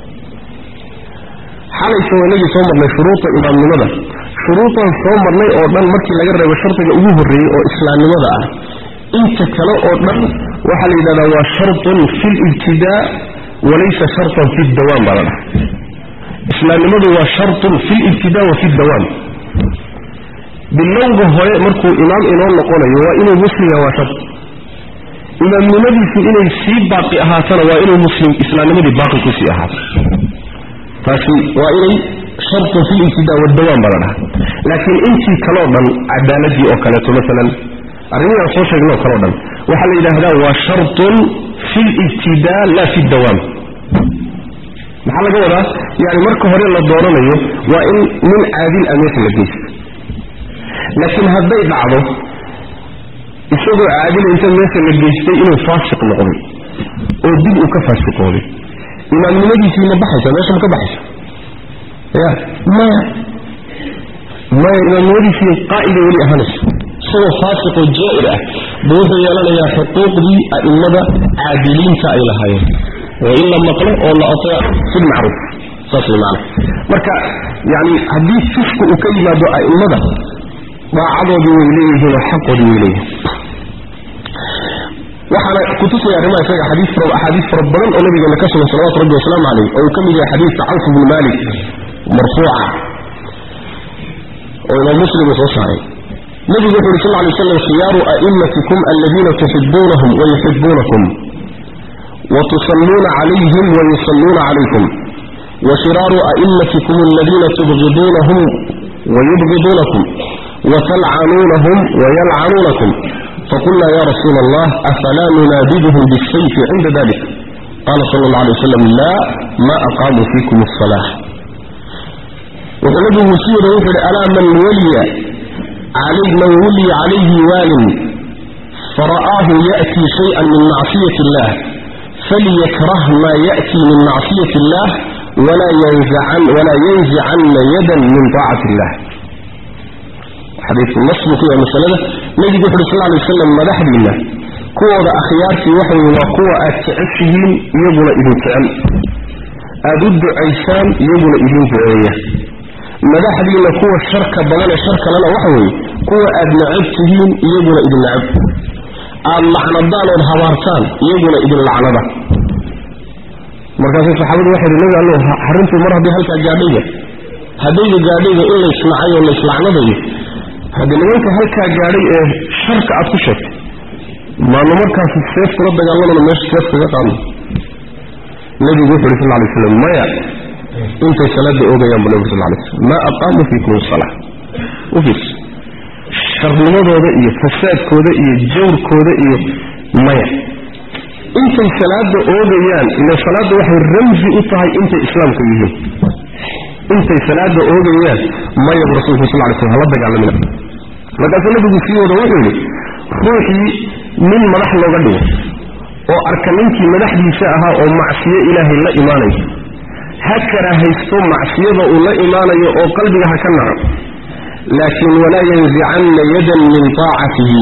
A: xalaysa waa inagii soo marnay shuruuda imaamnimada shuruudan soo marnay oo dhan markii laga reebo shardiga ugu horreeyey oo islaamnimada ah inta kale oo dhan waxaa la yidhahdaa waa shartun fi libtidaa walaysa shartan fi dawaam baa la dhaha islaamnimadu waa shartun fi libtidaa wa fi dawaam bilowga hore markuu imaam inoo noqonayo waa inuu muslimya waa shart imaamnimadiisu inay sii baaqi ahaatana waa inuu muslim islaamnimadii baaqi kusii ahaato taasi waa inay shartun fi libtidaa wadawaam baa la dhaha laakiin intii kaleo dhan cadaaladii oo kaleeto maalan arrimihii aan soo sheegnay oo kaleo dhan waxaa la yidhaahdaa waa shartun fi libtidaa laa fi dawaam maxaa laga wadaa yani marka hore la dooranayo waa in nin caadil ah meesha la geysto laakiin hadday dhacdo isagoo caadila inta meesha la geystay inuu faasiq noqday oo dib uu ka faasiqooday imaamnimadiisii ma baxaysa meesha ma ka baxaysa ya maya maya imaamnimadiisii qaa'ida weli ahaanaysa isagoo faasiqoo jaa'ir ah buu wuxuu yeelanayaa xuquuqdii a'immada caadiliinta ay lahaayeen oo in la maqlo oo la ateeco fi lmacruuf saas way maana marka yani haddii fisku uu ka yimaado a'immada daacadoodii way leeyihiin oo xaqoodii way leeyihiin waxaana kutusaya arrimaha isaga xadiis fara axaadiis fara badan oo nabigeena ka sugan salawatu rabbi wasalaamu calayh oo uu ka mid yahay xadiidka cawf bnu malik marfuuca oo imaam muslim uu soo saaray nabigu wuxu uhi sal ly waslam khiyaaru a'immatikum aladiina tuxibuunahum wayuxibuunakum وتصلون عليهم ويصلون عليكم وشرار أئمتكم الذين تبغضونهم ويبغضونكم وتلعنونهم ويلعنونكم faqulnaa ya rasuula allah afalaa nunaadibuhum bisayfi cinda dalik qaala sala allah alay wasalam laa ma aqaamuu fiikum asalaa wuxuu nabigu sii wada wuxuu ihi alaa man waliya man wuliya calayhi waalin fara'aahu ya'tii shayئan min macsiyati illah falyakrah maa ya'tii min macsiyati illah walaa yanzicanna yadan min taacati illah xadiiku nas buu ku yahay masalada nebigu wuxu uhi sal lay wasalam madaxdiinna kuwooda akhyaartii waxa weye waa kuwa aad jeceshihiin iyaguna idin jecel aad u ducaysaan iyaguna idin duceeya madaxdiinna kuwa sharka badan ee shar kalena waxa weeye kuwa aad necab tihiin iyaguna idin necab aad lacnadaan ood habaartaan iyaguna idin lacnada markaasuu saxaabadu waxay hi nabi allow arrintuu mar haddii halkaa gaadhayga haddayga gaadhayga in laysnacay oo layslacnadayo haddii nimanka halkaa gaadhay ee sharka aad ku sheegtay maanu markaasi seef kula dagaalamana meesha seef kaga qaadno nebigu wuxu uhi sal lay slam maya intay salaada oogayaan bu nabig sal lay slam maa aqaamuu fiikum salaa u fiirso sharnimadooda iyo fasaadkooda iyo jawrkooda iyo maya intay salaada oogayaan ila salaadda waxay ramsi u tahay intay islaamka yihiin intay salaada oogayaan maya bu rasulku sal lay slam hala dagaalamina markaasuu nabigu sii wada wuxuu yidhi ruuxii nin madax looga dhigo oo arka ninkii madaxdiisa ahaa oo macsiyo ilaahay la imaanayo ha karaahaysto macsiyada uu la imaanayo oo qalbiga ha ka naco laakiin walaa yanzicanna yadan min taacatihi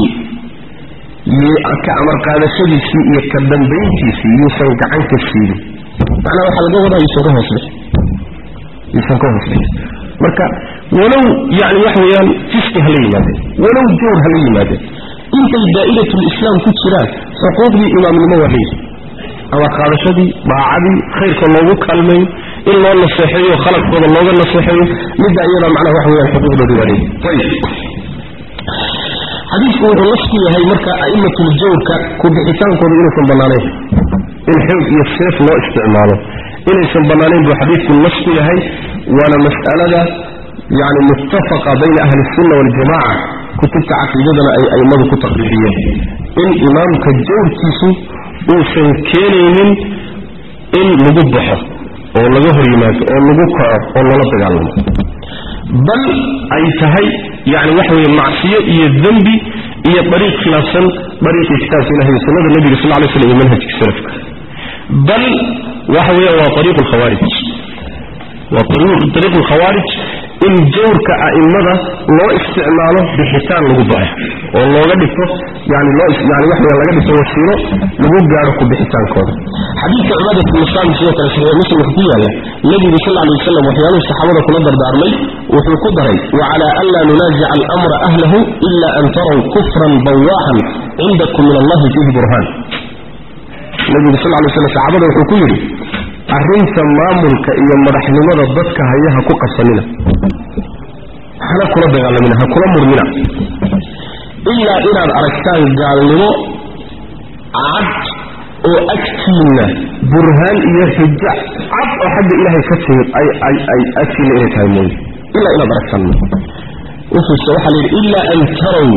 A: ka amar qaadashadiisii iyo ka dambayntiisii yuusan gacan ka siidin macnaa waxaa laga wadaa yuusan ka hoosbix yuusan ka hoosbix marka walow yani waxa weeyaan fiski hala yimaadeen walow jawr hala yimaadeen intay daa'iratulislaam ku jiraan xuquuqdii imaamnimo waa leeyihi amar qaadashadii daacadii khayrka loogu kaalmeeyo in loo naseexeeyo khaladkooda looga naseexeeyo midda iyada macnaha waxa weyaan xuquuqdoodii waa leeyihi ayib xadiidku wuxuu nas ku yahay marka a'imatuljawrka ku bixitaankooda inaysan bannaanayn in xoog iyo seef loo isticmaalo inaysan bannaanayn buu xadiidku nas ku yahay waana mas'alada yani muttafaqa bayna ahli sunna waljamaca kutubta caqiidadana ay a'immadu ku taqriiriyeen in imaamka jawrkiisu uusan keenaynin in lagu baxo oo laga hor yimaado oo lagu kaco oo lala dagaalamo bal ay tahay yani waxa weye macsiyo iyo dembi iyo dariiq khilaafsan dariiqii kitaabka ilahi iyo sunnada nebiga sal lay slam iyo manhajka salafka bal waxa weya waa ariiqu lkhawaarij waa ariiqu lkhawaarij in jawrka a'immada loo isticmaalo bixitaan lagu baxo oo looga dhigto yani loo yani waxa weya laga dhigto wasiilo lagu gaadho ku bixitaankooda xadiidka cibaadat musaami sidoo kale saxiix muslimka ku yaalla nebigu sal alay wasalam waxyaaluhu saxaabada kula dardaarmay wuxuu ku daray wacala an laa nunaazica alamra ahlahu ila an taraw kufran bawaaxan cindakum min allahi fiihi burhaan nebigu sal lay slam saxaabada wuxuu ku yidhi arrinta maamulka iyo madaxnimada dadka hayaha ku qabsanina hana kula dagaalamina ha kula murmina ilaa inaad aragtaan gaalnimo cad oo agtiinna burhaan iyo xujo cad oo xagga ilaahay ka timid ay ay ay agtiinna inay tahay mooye ilaa inaad aragtaan wuxuuse waxaa la yidhi ilaa an taraw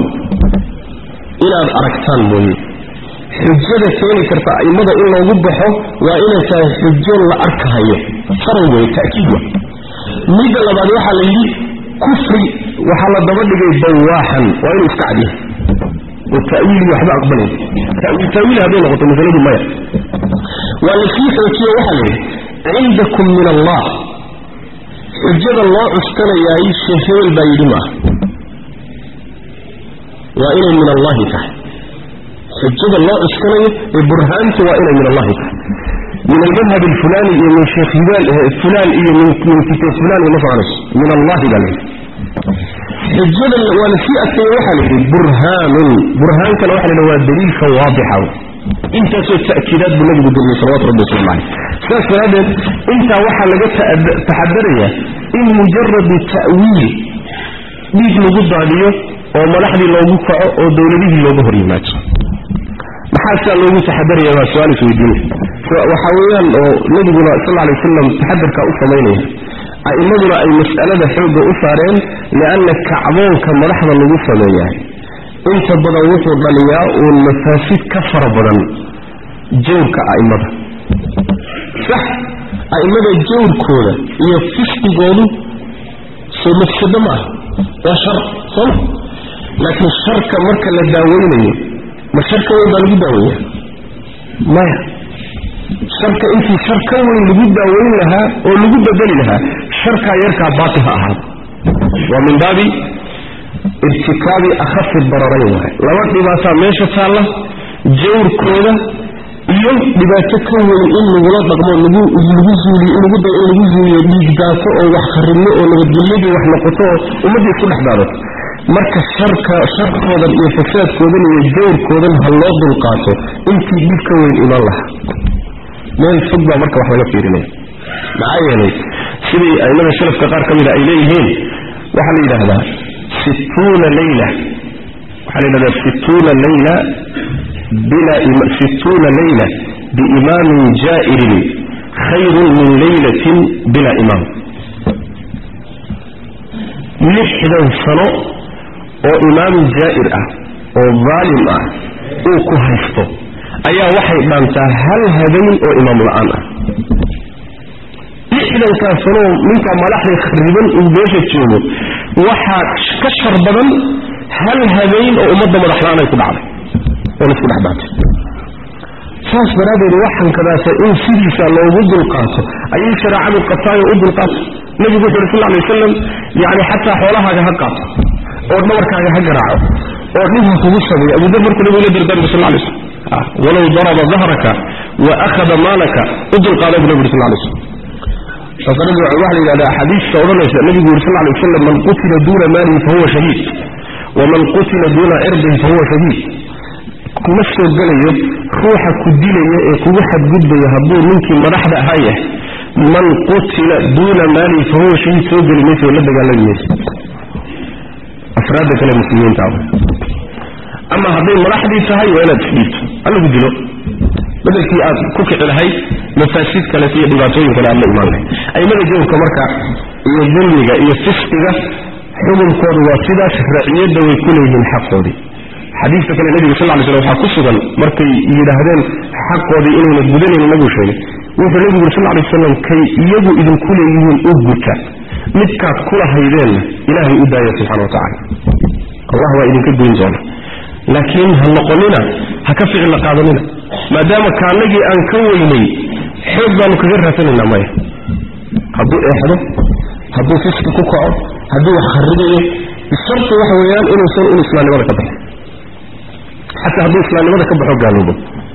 A: inaad aragtaan mooye xujada keeni karta a'immada in loogu baxo waa inay tahay xujo la arkahayo faran wey ta'kiid wa midda labaad waxaa la yidhi kufri waxaa la daba dhigay bawaaxan waa inuu iska cadyahay oo ta'wiili waxba aqbalay ta'wiil hadday noqoto masaladu maya waa la sii xoojiyo waxaa la yidhi cindakum min allah xujada loo cuskanayaay sheekh hebel baa yidhi maaha waa inay min allahi tahay xujada loo cuskanayo ee burhaantu waa inay min allahi tahay min almadhab alfulani iyo min sheekh fulan iyo min kitaab fulan iyo ma soconayso min allahi baa layidhi xujada waa la sii adkeeye waxaa la yidhi burhaanun burhaankana waxa la yidhi waa daliilka waadixa intaasoo ta'kiidaad buu nabigu geliyey salawatu rabbi waslamu caleyh sidaas daraaddeed intaa waxaa laga taxadarayaa in mujaradu ta'wiil dhiig lagu daadiyo oo madaxdii loogu kaco oo dowladihii looga hor yimaado maxaa sidaa loogu taxadaraya baa su-aal isweydiinaya waxaa weeyaan oo nabiguna sal lla alay wasalam taxadarkaa u samaynaya a'immaduna ay mas'alada xoogga u saareen lianna kacdoonka madaxda lagu sameeyahay inta badan wuxuu dhaliyaa uun mafaasid ka fara badan jawrka a'immada sax a'immada jawrkooda iyo fisqigoodu soo mafsado ma ah waa shar sooma laakiin sharka marka la daaweynayo ma sharka weyn baa lagu daaweeya maya sharka intii shar ka weyn lagu daaweyn lahaa oo lagu bedeli lahaa sharkaa yarkaa baatil ha ahaada waa min baabi irtikaabi akhafi dararayn waay laba dhibaataa meesha taalla jawrkooda iyo dhibaato ka weyn in lagula dhaqmo lagu lagu zuuliyo in lagu dayo in lagu zuuliyo dhiigdaato oo wax kharibno oo nabadgelyadii wax noqoto oo ummaddii isku dhex daadato marka sharka sharkoodan iyo fasaadkoodan iyo jawrkoodan ha loo dulqaato intii dhib ka weyn imaan lahaa meel fog baa marka wax laga fiirinaya maxaa yeelay sidii aimada salafka qaar ka mida ay leeyihiin waxaa la yidhaahdaa situuna layla waxaa la yidhahdaa situuna layla bila situuna layla biimaamin jaa'irin khayrun min laylatin bila imaam lixdan sano oo imaam jaa'ir ah oo daalim ah uu ku haysto ayaa waxay dhaantaa hal habeen oo imaam la-aan ah lixdankaa sanoo ninkaa madaxda khariban uu meesha joogo waxaa ka shar badan hal habeen oo ummadda madax la-aan ay ku dhacday oo laisku dhex daatay saas daraaddeed waxankadaasa in sidiisa loogu dulqaato ayay shareecadu qabtaayo u dulqaato nebigu wuxu uri sal ly wasalam yani xataa xoolahaaga ha qaato oo dhabarkaaga ha garaaco oo dhib ha kugu sameeyo abudar markuu nebigu la dardaarmay sal lay slam walow daraba dahraka wa akhada maalaka u dulqaada bu nebi uri sal lay slam saasanabi waxa la yidhahda axaadiista odhanaysa nebigu yuri sal lay wasalam man qutila duuna maalihi fahuwa shahiid waman qutila duuna cirdihi fahuwa shahiid kuma soo gelayo ruuxa ku dilaya ee kugu xadgudbaya hadduu ninkii madaxda ahaa yahay man qutila duuna maalihi fahuwa shahiid soo geli maysa oo la dagaalami maysa afraadda kale muslimiinta ama hadday madaxdii tahay waa inaad isdhiibto halagu dilo bedelkii aad ku kici lahayd mafaasiid kaleet iyo dhibaatooyin kale aad la imaan lahayd aimada jawrka marka iyo dulmiga iyo fisqiga xukunkoodu waa sidaas raciyadda way ku leeyihiin xaqoodii xadiidka kale nebiga sal ly slam waxaa ku sugan markay yidhaahdeen xaqoodii inayna gudanayni nabuu sheegay wuxuu nebigu yuri sal ly wasalam kay iyagu idinku leeyihiin u guta midkaad kula haydeenna ilaahay u daaya subxana wa tacala allah waa idinka goyn doona laakiin ha noqonina ha ka ficilla qaadanina maadaama kaanagii aan ka weynay xoog baanu kaga raasanaynaa maya hadduu eexdo hadduu fiski ku kaco hadduu wax kharibayo bisharti waxa weeyaan inuusan un islaamnimada ka baxo xataa hadduu islaamnimada ka baxo gaaloobo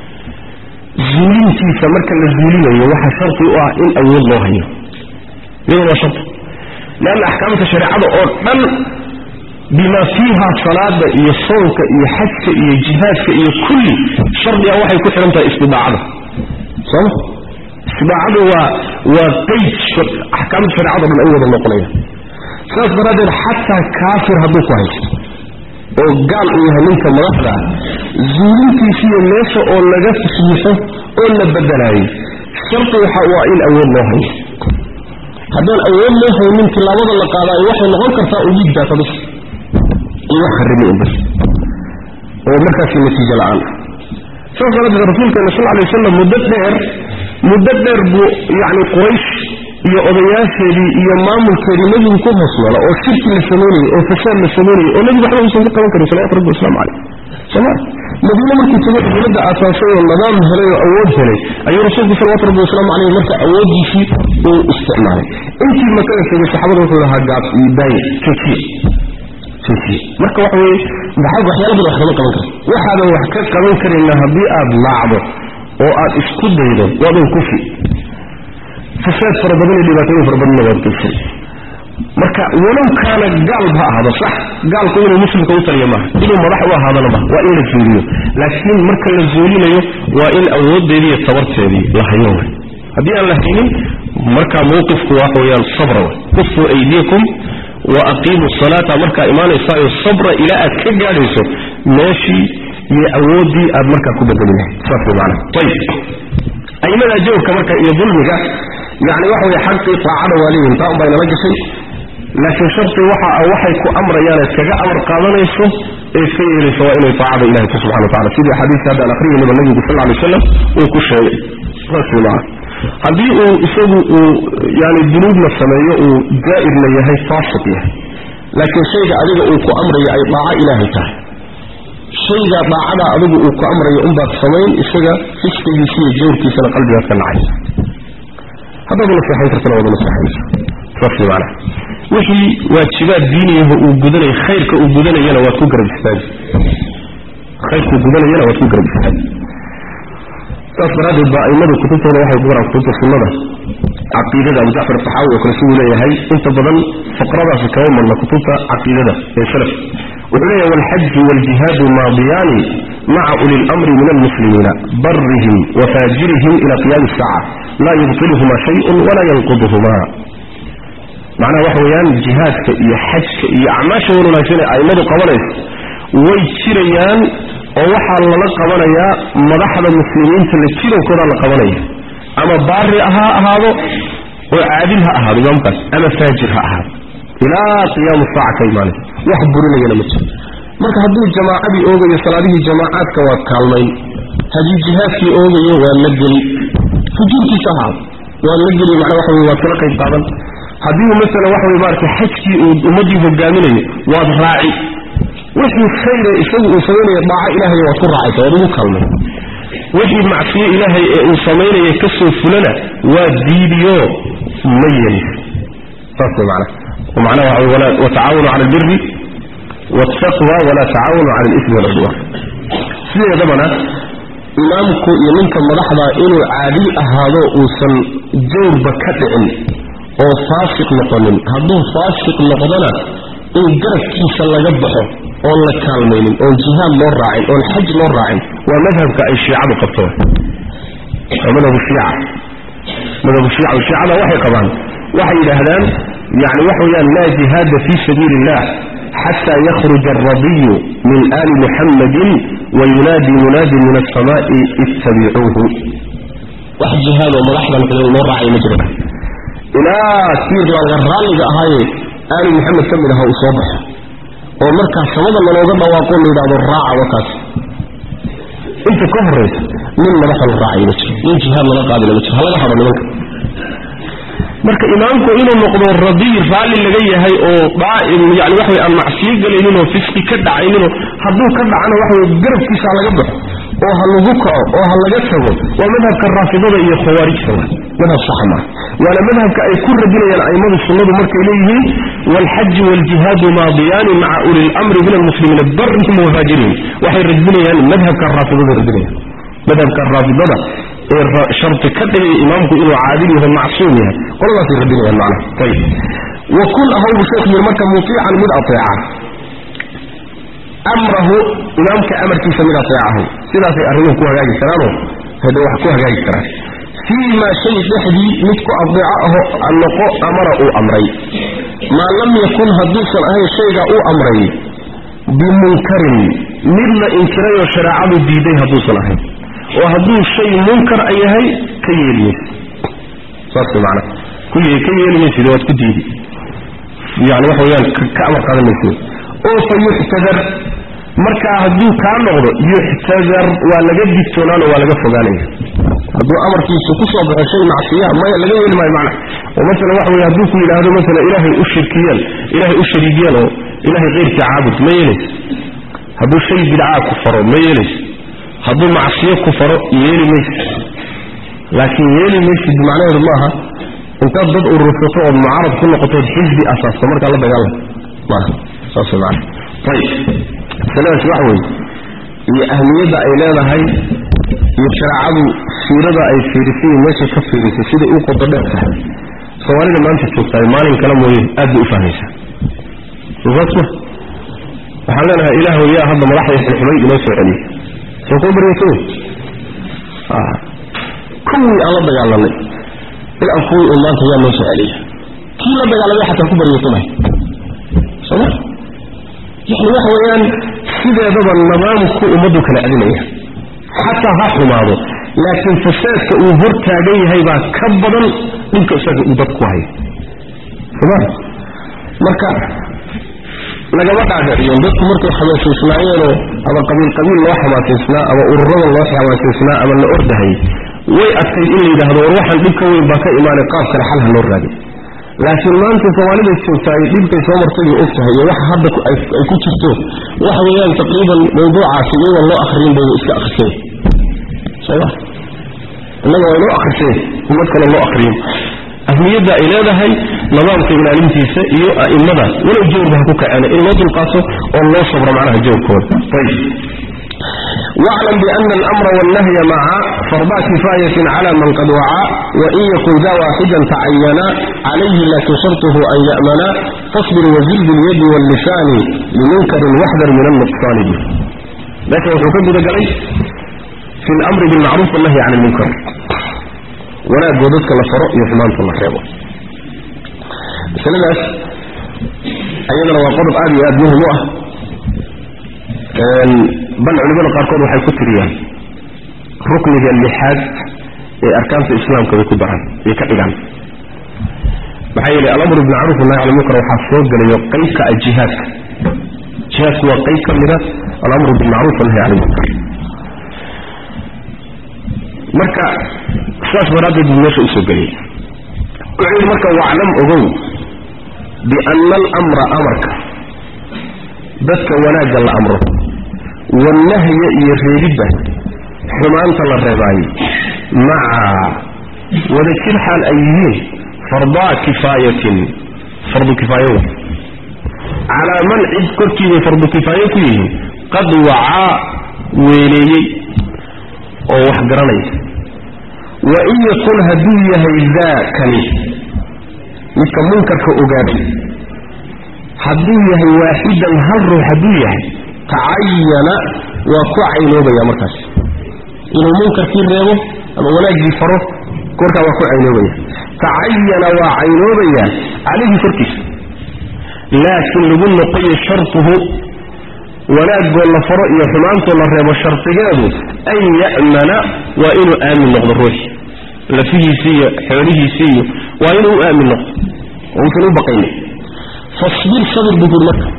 A: zuulintiisa marka la zuulinayo waxaa sharti u ah in awood loo hayo iyadoo waa sharti leanna axkaamta shareecada oo dhan bima fiiha salaada iyo soonka iyo xajka iyo jihaadka iyo kulli shardiga waxay ku xidhan tahay istidaacada sooma istidaacadu waa waa qeyd axkaamta shareecado dhan ay wada noqonayaan saas daraaddeed xataa kaafir hadduu ku haysto oo gaal uu yahay ninka madaxda ah zuulintiisiiyo meesha oo laga fiixo oo la bedelaayay shardi waxa waa in awood loo hayo haddaan awood loo haynin tilaabada la qaadaayo waxay noqon kartaa u dhiigdaata bis iyo wax kharibay un bis oo markaasi natiijo la-aan saas daraaddeed rasuulkeena sal alay wasalam muddo dheer muddo dheer buu yacni quraysh iyo odayaasheedii iyo maamulkeedii nebigu ku hoos noola oo shirki la samaynayay oo fasaad la samaynayay oo nebigu waxba uusan ka qaban karin salawatu rabbi wasalaamu caleyh soma madiine markuu tago dowladda aasaasay oo nidaam helay oo awood helay ayuu rasuulku salawatu rabbi wasalaamu caleyh marka awooddiisii uu isticmaalay intii makada tegay saxaabada wuxuu lahaa gaab iyo daaye joojiye joojiye marka waxa weeye maxaa waxyaala badan wax kama qaban karta waxaadan wax ka qaban karayna haddii aad laacdo oo aad isku daydo waadan kufi fasaad fara badan iyo dhibaatooyin fara badanna waad geysan marka walow kaana gaal ha ahaado sax gaalku inuu muslimka u taliyo maaha inuu madax u ahaadana maaha waa in la zuuliyo laakiin marka la zuulinayo waa in awooddeedii iyo tabarteedii la hayo way haddii aan la haynin marka mawqifku waxa weeyaan sabra way kufuu aydiyakum wa aqiimu salaata markaa imaanaysaayo sabra ilaa aad ka gaadhayso meeshii iyo awooddii aad markaa ku bedeli lahayd saas way macana ayib aimada jawrka marka iyo dulmiga yani waxa weye xaqii taacada waa leeyihin taa un baa inala gashay laakiin sharti waxa waxay ku amrayaan eed kaga amar qaadanayso ee ka yeelaysa waa inay taacada ilahay ku subxana watacala sidii axaadiista hadda aan akhriyayniba nabigu sal lla alay wasalam uu ku sheegay saas maa haddii uu isagu uu yani dunuubna sameeyo uu jaa'irna yahay faasiq yahay laakiin shayga adiga uu ku amrayo ay dhaaco ilaahay tahay shayga dhaacada adigu uu ku amrayo unbaad samayn isaga fisqigiisa iyo jawrkiisana qalbigaad ka nacaysa haddaad naseexayn kartana waad naseexaysa saas maana wixii waajibaad diiniyaho uu gudanaya khayrka uu gudanayana waad ku garab istaagi khayrka uu gudanayana waad ku garab istaagi saas daraaddeed baa aimadu kutubtooda waxay ku qoraan kutubta sunnada caqiidada abu jacfar saxaawi oo kale siduu leeyahay inta badan faqradaasi kama marna kutubta caqiidada ee salaf wuxuu leeyahay walxaju waljihaadu maadiyaani maca uli lamri min almuslimiina barihim wa faajirihim ila qiyaami asaaca laa yubtiluhuma shayun walaa yanquduhuma macnaha waxa weeyaan jihaadka iyo xajka iyo acmaasha wan wanaagsan ee aimadu qabanaysa way jirayaan oo waxaa lala qabanayaa madaxda muslimiinta la jirankoodaa la qabanaya ama baari ha ahaado oo caadil ha ahaado imaamkaas ama faajir ha ahaado ilaa qiyaamu saaca ka imaanaysa wax burinayana ma jiro marka hadduu jamaacadii oogayo salaadihii jamaacaadka waa kaalmayn haddii jihaadkii oogayo waa la geli fujuurkiisa ahaado waa la geli macnaa waxa wey waad kala qayb qaadan haddii uu masalan waxa wey maarata xajkii uu ummaddii hogaaminayo waad raaci wixii khayre isagu uu samaynaya dhaaco ilaahay waad ku raacaysa waad ugu kaalmay wixii macsiyo ilaahay ee uu samaynaya ka soo fulana waa diidiyo ma yelis saas way macnaha ومعناه وتعاونوا على البر والتقوى ولا تعاونوا على الإثم والعدوان سيدة دبنا إمامك يمنك مدحضا إنه عادي أهادو وسن جور بكتعن أو فاسق نقنن هدو فاسق نقضنا إن جرف كيسا لقبحه أو لكالمين أو الجهام نور راعين أو الحج نور راعين ومذهب كأي شيعة بقبطوه ومذهب الشيعة مذهب الشيعة والشيعة وحي قبان وحي الأهدان يعني وحويا لا جهاد في سبيل الله حتى يخرج الرضي من آل محمد وينادي مناد من السماء اتبعوه واحد جهاد وملاحظة مثل المرة على مجرد إلى كثير من الغرال اللي هاي آل محمد كم لها أصابح ومركز سمد من وضع وقول له هذا الراعة وكاس انت كهرس من مدخل الراعي مجرد من جهاد من القادم مجرد هلا لحظة منك marka imaamku inuu noqdo radiy raalli laga yahay oo daa'im yani waxa aan macsiyo galaynin oo fisqi ka dhacaynin hadduu ka dhacana waxa garabkiisa laga baxo oo ha lagu kaco oo ha laga tago waa madhabka raafidada iyo khawaarijta waa madhab sax ma waana madhabka ay ku radinayaan aimadu sunnadu markay leeyihiin والحج والجهاد ماضيان مع أولي الأمر من المسلمين برهم وفاجرهم وحي ردنيان مذهب كالرافضة ردنيان مذهب كالرافضة شرط كده إمامك إنه عادل وهو معصوم يعني قل الله في ردنيان المعنى طيب وكل أهو شيخ من مكة مطيعا من أطيعه أمره إمامك أمر كيف من أطيعه سيدا في أرميه كوها جاي كرانه هذا واحد كوها جاي كرانه فيما شيء لحدي نتكو أضيعه أنقو أمره أمري ما لم يكن هدوسا أهي شيء أو أمري بمنكر مما إنكري وشرعه ديدي هدوسا أهي وهدو شيء منكر أيهي كيالي صارت معنا كل كيالي من سيدوات كديدي يعني وحويان كأمر قادم من سيدي أو فيحتذر markaa hadduu kaa noqdo yuxtadar waa laga digtoonaano waa laga fogaanaya hadduu amarkiisu ku soo baxo shay macsiya maya laga yeeli maayo macna oo masalan waxa weye hadduu ku yidhaahdo masalan ilaahay u shirkiyeen ilaahay u shariigiyeen oo ilaahay keyrkii caabud ma yeelayso hadduu shay bidcaa ku faro ma yeelayso hadduu macsiyo ku faro yeeli maysid laakiin yeeli maysid macnaheedu maaha intaad dad urursato ood mucaarad ku noqotood xisbi asaasto markaa la dagaalam maaha saas macna ayib masaladaas waxa weeye iyo ahmiyadda ay leedahay iyo shareecadu fiirada ay fiirisay iyo meeshay ka fiirisay siday u qodo dheer tahay soomaalida maanta joogtahay maalin kale mooye aad bay u fahmaysaa sosaasma waxaan leenahay ilaahu yaa hadda madaxda xilxumay inoo soo celiyay soo kuu baryaysa wey kuwii aan la dagaalanay ilaa kuwii uu maanta yaa noo soo celiya kii la dagaalamay xataa ku baryaysanay sooma يعني waxa weeyaan sideedaba nidaamku ummadu kala adinaya xataa ha xumaado laakiin fasaadka uu hor taagan yahay baa ka badan dhulka isaga uu dadku hayo soma marka lagama dhaadhiciyo dadku markay xamaasaysnaayeenoo ama qabiil qabiil loo xamaasaysnaa ama ururada loo xamaasaysnaa ama la ordahay way adkayd in la yidhaahdo war waxaan dhib ka weyn baa ka imaanay qaab kale xal ha loo raadi laakiin maanta soomaalida joogtaa ay dhibkay soo martay og tahay iyo waxa hadda ay ku jirto waxa weeyaan taqriiban mawduucaasi iyagoon loo akriyin bay iska akriseen soma innaga waa inoo akriseen ummad kale loo akriyin ahmiyadda ay leedahay nidaamka ilaalintiisa iyo a'immada walow jawrba ha ku kaceena in loo dulqaato oo loo sabro macnaha jawrkooda ayb واعلم بأن الأمر والنهي معا فرضا كفاية على من قد وعى وإن يكن ذا واحدا تعينا عليه لكن شرطه أن يأمنا فاصبر وزل باليد واللسان لمنكر واحذر من النقصان به لكن وحكم رجلي في الأمر بالمعروف والنهي عن المنكر ولا جودتك لفرق يحمان في المحرمة سلام أيضا وقرب آدي أدنه مؤه bal culimada qaarkood waxay ku tiriyaan rukniga lixaad ee arkaanta islaamka bay ku daraan bay ka dhigaan maxaa yeelay alamru bilmacruuf nahy cala munkar waxaa soo gelayo qeybka ah jihaadka jihaadku waa qeyb ka mida alamru bilmacruuf wanahy cala munkar marka saas daraaddeed buu meesha usoo geliyay wuxuu yidhi marka waclam ogow biana alamra amarka dadka wanaagga la amro wannahya iyo reebidda xumaanta la reebaayo maca wadajir xaal ay yihiin fardaa kifaayatin fardu kifaayo wey calaa man cid korkiibay fardu kifaayo ku yihiin qad wacaa weeleeyey oo wax garanaya wa in yakun hadduu yahay daakani midka munkarka ogaaday hadduu yahay waaxidan hal ruux hadduu yahay tacayana waa ku caynoobaya markaas inuu munkarkii reebo ama wanaaggii faro korkaa waa ku caynoobaya tacayana waa caynoobaya calayhi korkiisa laakiin lagu noqoyo shartuhu wanaagoo la faro iyo xumaantoo la reebo shardigeedu an ya'mana waa inuu aamin noqdo ruuxi lafihiisii iyo xoolihiisii iyo waa inuu u aamin noqdo oo uusan u baqaynin fasbir sabir buu buuri marka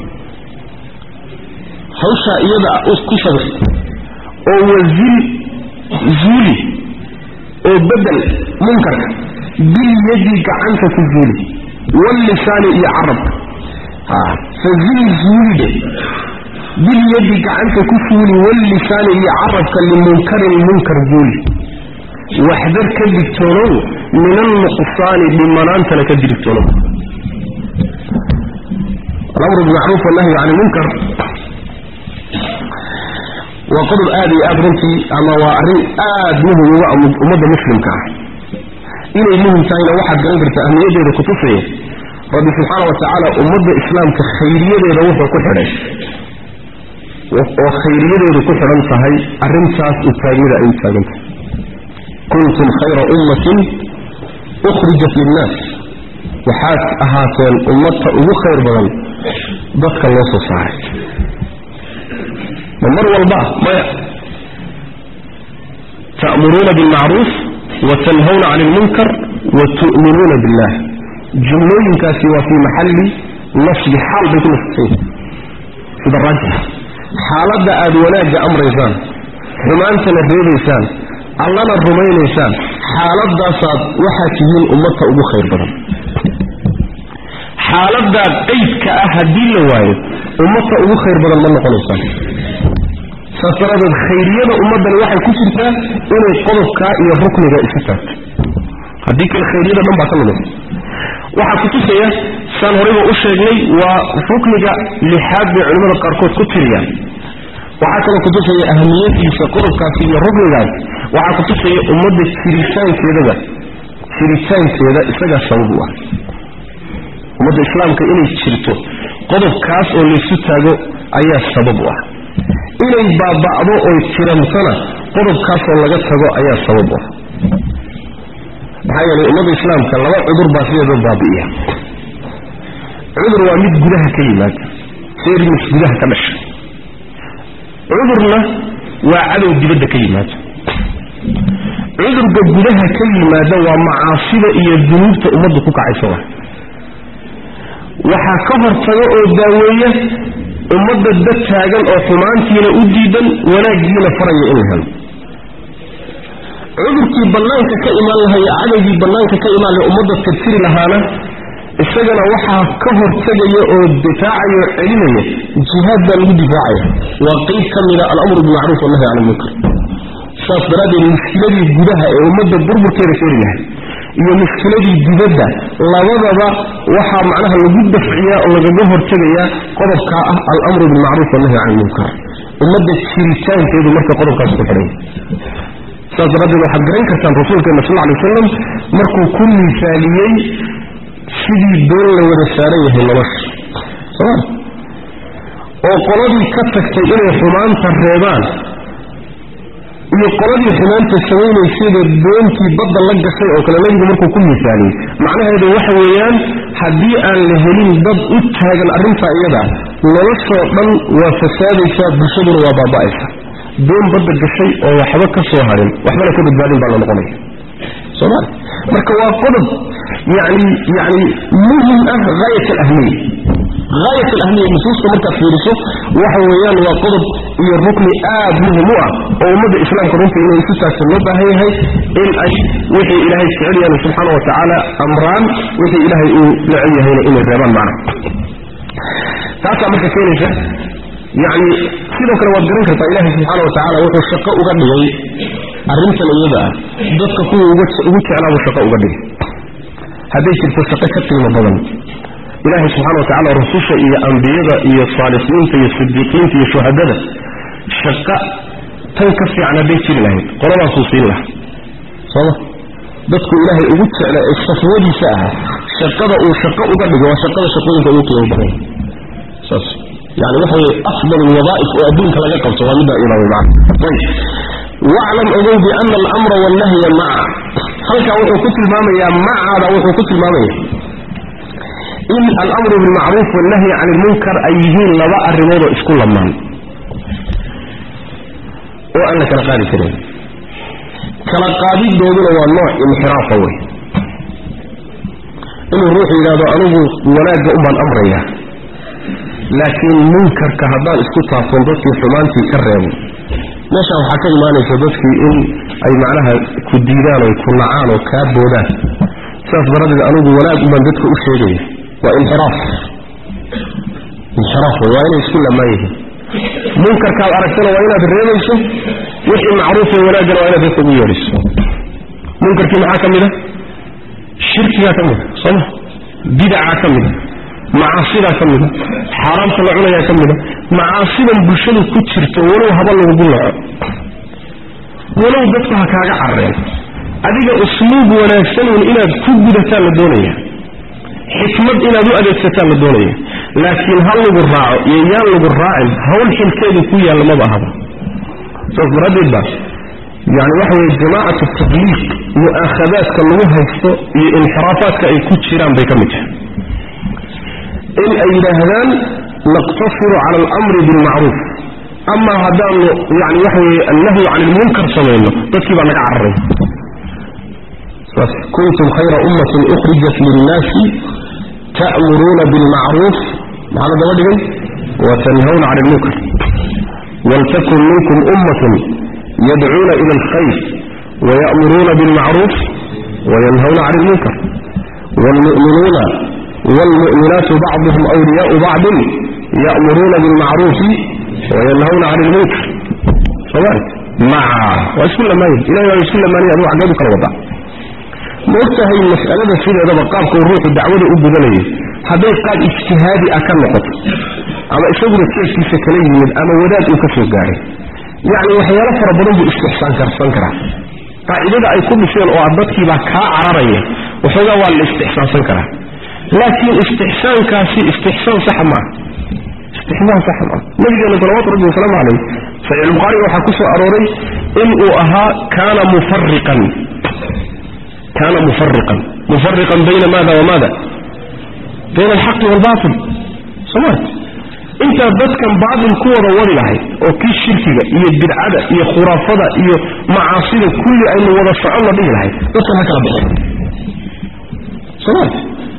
A: hawshaa iyada ku sabir oo wazil zuuli oo bedel munkarka bilyadi gacanta ku zuuli wallisaani iyo carabka fazil zuulide bilyadi gacanta ku suuli wallisaani iyo carabka limunkarin munkar zuuli waxdar ka digtoonow min alnuqsaani dhimanaantana ka digtoonow alamru bilmacruuf wannahyu can ilmunkar waa qodob aad iyo aad runtii ama waa arrin aad muhim uga ummadda muslimka ah inay muhim tahayna waxaad garan kartaa ahmiyaddeeda kutusaya rabbi subxaana wa tacaala ummadda islaamka khayriyadeeda wuxuu ku xidhay oo khayriyadeedu ku xidhan tahay arrintaas u taagnida ay u taagan tahay kuntum khayra ummatin ukhrijat linnaas waxaad ahaateen ummadta ugu khayr badan dadka loo soo saaray ma mar walba maya ta'muruuna bilmacruuf wa tanhawna cani ilmunkar wa tu'minuuna billah jumlooyinkaasi waa fii maxalli nasbi xaal bay ku nasbsan sida raajixa xaaladda aad wanaagga amraysaan xumaantana reebaysaan allana rumaynaysaan xaaladaasaad waxaad tihiin ummadta ugu khayr badan xaaladaa qaydka ah haddii la waayo ummadta ugu khayr badan ma noqonaysaan saas daraadeed khayriyada ummaddani waxay ku jirtaa inay qodobkaa iyo rukniga isu taagto haddii kale khayriyada dhan baa ka lumaysa waxaa kutusaya saan horayba u sheegnay waa rukniga lixaad bay culimmada qaarkood ku tiriyaan waxaa kaloo kutusaya ahamiyadiisa qodobkaasi iyo ruknigaas waxaa kutusaya ummadda jiritaankeedaba jiritaankeeda isagaa sabab u ah ummadda islaamka inay jirto qodobkaas oo laysu taago ayaa sabab u ah inay baaba'do oy tirantana qodobkaasoo laga tago ayaa sabab u ah maxaa yeelay ummadda islaamka laba cudur baa sideeda baabi'iya cudur waa mid gudaha ka yimaada sermis gudaha ka dhasha cudurna waa cadow dibadda ka yimaada cudurka gudaha ka yimaada waa macaasida iyo dunuubta ummaddu ku kacaysa wa waxaa ka hortaga oo daaweeya ummadda dad taagan oo xumaantiina u diidan wanaaggiina faraya in la helo cudurkii bannaanka ka imaan lahaya cadowgii bannaanka ka imaan laha ummadda tirtiri lahaana isagana waxaa ka hortegaya oo difaacaya oo celinaya jihaad baa lagu difaacaya waa qeyb ka mida alamru bilmacruuf wannahy can ilmunkar saas daraaddeed mushkiladii gudaha ee ummadda burburkeeda keeni lahay iyo mushkiladii dibadda labadaba waxaa macnaha lagu dafciyaa oo lagaga hortegayaa qodobkaa ah alamru bilmacruuf wannahy can ilmunkar ummadda jiritaankeedu marka qodobkaas ku xidhanya saas daraaddeed waxaad garan kartaan rasuulkeena sal lla lay wasalam markuu ku miisaaliyey sidii doon la wada saaran yahay nolosha soma oo qoladii ka tagtay inay xumaanta reebaan iyo qoladii xumaanta samaynaysayba doontii badda la gashay oo kale nebigu markuu ku misaaliyey macnaheedu waxa weeyaan haddii aan la helin dad u taagan arrintaa iyada noloshoo dhan waa fasaadaysaa bulshaduna waa baaba'aysa doon badda gashay oo waxba ka soo harin waxbana ka badbaadin baa la noqonaya somal marka waa qodob yani yani muhim ah haayat alahmiya haayat alahmiya nusuusta markaad fiiriso waxa weeyaan waa qodob iyo rukni aad muhim u ah oo ummadda islaamka runtii inay isu taagsan loo baahan yahay in ay wixii ilaahay jecel yahay subxaana wa tacaala amraan wixii ilaahay uu necel yahayna inay reebaan macna taasaa marka keenaysa yani sidoo kale waad garan kartaa ilaahay subxaana wa tacaala wuxuu shaqo uga dhigay arrintan iyada ah dadka kuwa ugu jeclaabuu shaqo uga dhigay hadday jirto shaqo ka qiimo badan ilaahay subxana wa tacala rususha iyo ambiyada iyo saalixiinta iyo sidiiqiinta iyo shuhadada shaqo tan ka fiican hadday jiri lahayd qoladaasuu siin lahaa sooma dadku ilaahay ugu jecla ee safwadiisa ahaa shaqada uu shaqo uga dhigo waa shaqada shaqooyinka ugu qiimo badan saas yani waxa weye afdal alwadaaif oo adduunka laga qabto waa middaa imaamay macna ayb waclam ogow biana alamra wannahya maca halkaa wuxuu ku tilmaamayaa macaada wuxuu ku tilmaamaya in alamru bilmacruuf wannahyi can ilmunkar ay yihiin laba arrimoodoo isku lamaan oo aan la kala qaadi karin kala qaadidooduna waa nooc inxiraafa wey inuu ruuxu yidhahdo anigu wanaagga umbaan amraya laakiin munkarka haddaan isku taabton dadkii xumaantii ka reebo meeshaan waxaa ka imaanaysa dadkii in ay macnaha ku diidaan oy ku nacaan oo kaa boodaan sidaas daradeed anigu wanaag umbaan dadka u sheegaya waa inxiraaf inxiraaf wey waa inay isku lamaan yihiin munkarkaad aragtana waa inaad reebayso wixii macruufe wanaaggana waa inaad dadka ugu yeedhiso munkarkii maxaa ka mid a shirkigaa ka mid a sooma bidacaa ka mid a macaasidaa ka mida xaaraamta la cunayaa ka mida macaasidan bulshadu ku jirto walow haba lagugu naco walow dadku ha kaaga carreen adiga usluub wanaagsanuun inaad ku gudataan la doonaya xikmad inaad u adeegsataan la doonaya laakiin ha lagu raaco iyo yaan lagu raacin hawl xilkeedu ku yaalla maba ahaba saas daraaddeed baa yani waxa weye jamaacatu tabliiq mu'aakhadaadka lagu haysto iyo inxiraafaadka ay ku jiraan bay ka mid tahay in ay yidhaahdaan naqtasiru cala alamri bilmacruuf amaa haddaanu yani waxa weye annahyu can ilmunkar samayno dadkii baa naga cararay saas kuntum khayra ummatin ukhrijat linnaasi ta'muruuna bilmacruuf maxaa la daba dhigay watanhawna can ilmunkar waltakun minkum ummatun yadcuuna ila alkhayr waya'muruuna bilmacruuf wayanhawna can ilmunkar waalmu'minuuna والمؤمنات بعضهم أولياء بعض يأمرون بالمعروف وينهون عن المنكر صبرت مع واسكل ما يجي إلهي واسكل ما يجي أبو عقابك الوضع مرتهي المسألة سيدة هذا بقابك والروح الدعوة أبو ذلك هذا قال اجتهادي أكل نقط أما إشغل الشيء في سكنين من أما وداد أكفر قاري يعني وحيالا فربنا استحسان كرسان كرا قاعدة أي كل شيء أعبدك بكا عرارية وحيالا والاستحسان سنكرا لكن استحسان كاسي استحسان صح ما استحسان صح ما نبي صلوات ربي وسلام عليه سيد البخاري وحكوس أروري إن أها كان مفرقا كان مفرقا مفرقا بين ماذا وماذا بين الحق والباطل سمعت انت بس كان بعض الكورة وري لحي وكي الشركة هي البدعة هي خرافة هي معاصي كل أن وضع الشعور به لحي بس هكذا بحي سمعت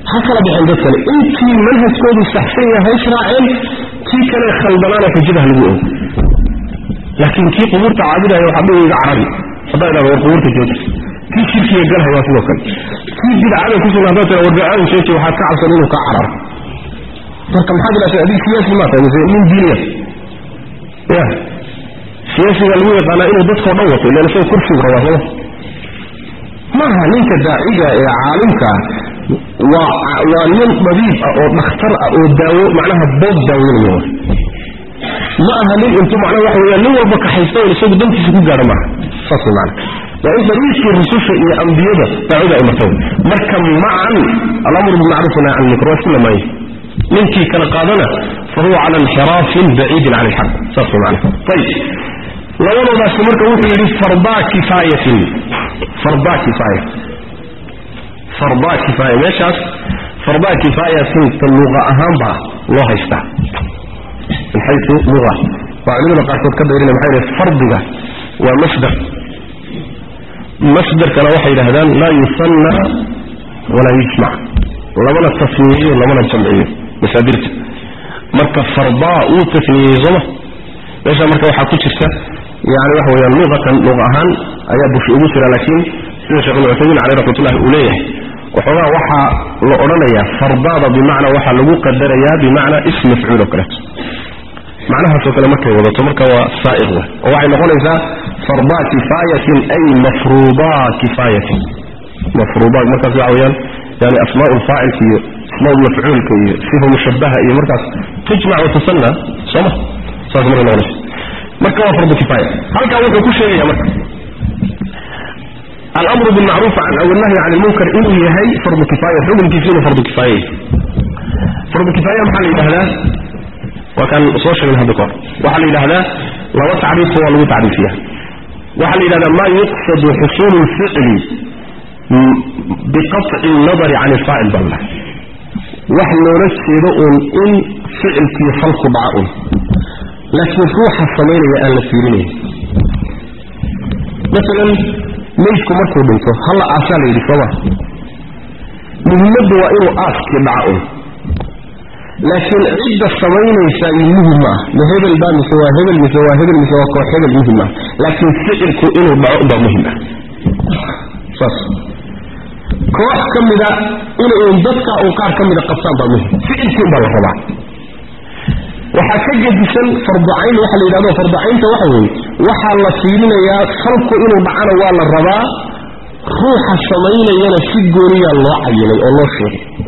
A: ha kala baxeen dad kale intii manhajkoodu saxsan yahay israaceen kii kale khaldanaana xujada ha lagu ogo laakiin kii qubuurta caabudaya waxaa dhihi iga carabi haddaa idhahdo war qubuurta jooji kii shirkiga galhay waa sidoo kale kii bidcada kusugan haddaa tira war bidcada jooji waxaad ka cabsan inuu kaa cararo marka maxaad idhahdaa adig siyaasi maa tahay mise nin diiniya ya siyaasiga lagu yaqaanaa inuu dadkao dhan wato ilan isagoo kursigu rabaa sooma maaha ninka daaciga ee caalimka waa waa nin dabiib ah oo dhakhtar ah oo daawo macnaha bood daaweynaya ma aha nin intuu macnaha waxa weeyaan nin walba kaxaysta oo isagu dantiisa ku gaadho maaha saas way macana waa in dariiqii rususha iyo ambiyada daacida ay martay marka macan alamru bilmacruuf nahy can ilmunkar waa isku lamaayay ninkii kala qaadana fa huwa cala inxiraafin baciidin can ilxaq saas way macana ayib labadoodaasi marka wuxuu yidhi fardaa kifaayatin fardaa kifaaya fardaa kifaaya meeshaas fardaa kifaayatin ta luqa ahaan baa loo haystaa min xayu luga waa culimada qaarkood ka dayrina maxay yidhahe fardiga waa masdar masdarkana waxay yidhahdaan laa yusanna walaa yujmac lamana tasniyeeyo lamana jamciyo masaadirta marka fardaa uu tasniyeeyey sooma meesha marka waxaa ku jirta yani waxa weyaan luqatan luqa ahaan ayaa bushi ugu jira laakiin sida sheekh ibn cuthaymiin caleyh raxmatullahi uu leeyahay waxoogaa waxaa la odhanayaa fardaada bimacnaa waxaa lagu qadarayaa bimacnaa ism mafcuul oo kaleeto macnahaasoo kale markay wadato marka waa saaiq wa oo waxay noqonaysaa fardaa kifaayatin ay mafruudaa kifaayatin mafruudaa markaas waxa weyaan yani asmaa lfaacilka iyo asmaa mafcuulka iyo sifa mushabaha iyo markaas tujmac watusanna sooma saas markay noqonaysa marka waa fardu kifaaya halkaa wuxuu ku sheegaya marka alamru bilmacruuf walnahyi can ilmunkar inuu yahay fardu kifaaya xukunkiisa inuu fardu kifaaya fardu kifaaya maxaa la yidhahdaa waa kaan soo sheegna hadda kahor waxaa la yidhahdaa laba tacriifo waa lagu tacriifiya waxaa la yidhahdaa maa yuqsadu xusuulu lficli biqaطci nadari can ilfaacil balla wax loola jeedo uun in ficilkii falku dhaca un laakiin ruuxa samaynaya aan la fiirinayn maalan meydku markuu dhinto halla aasaa la yidhi sooma muhimmaddu waa inuu aaskii dhaca un laakiin cidda samaynaysaa muhim ma ah ma hebel baa mise waa hebel mise waa hebel mise waa koox hebel muhim ah laakiin ficilku inuu dhaco baa muhim ah saas koox ka mida inay dadka uu qaar ka mida qabtaan baa muhim ficilkiin baa la rabaa waxaa ka gedisan farducayn waxa la yidhahdo farducaynta waxa weeye waxaa la fiirinayaa falku inuu dhacana waa la rabaa ruuxa samaynayana si gooniyaa loo cayinay oo loo sheegay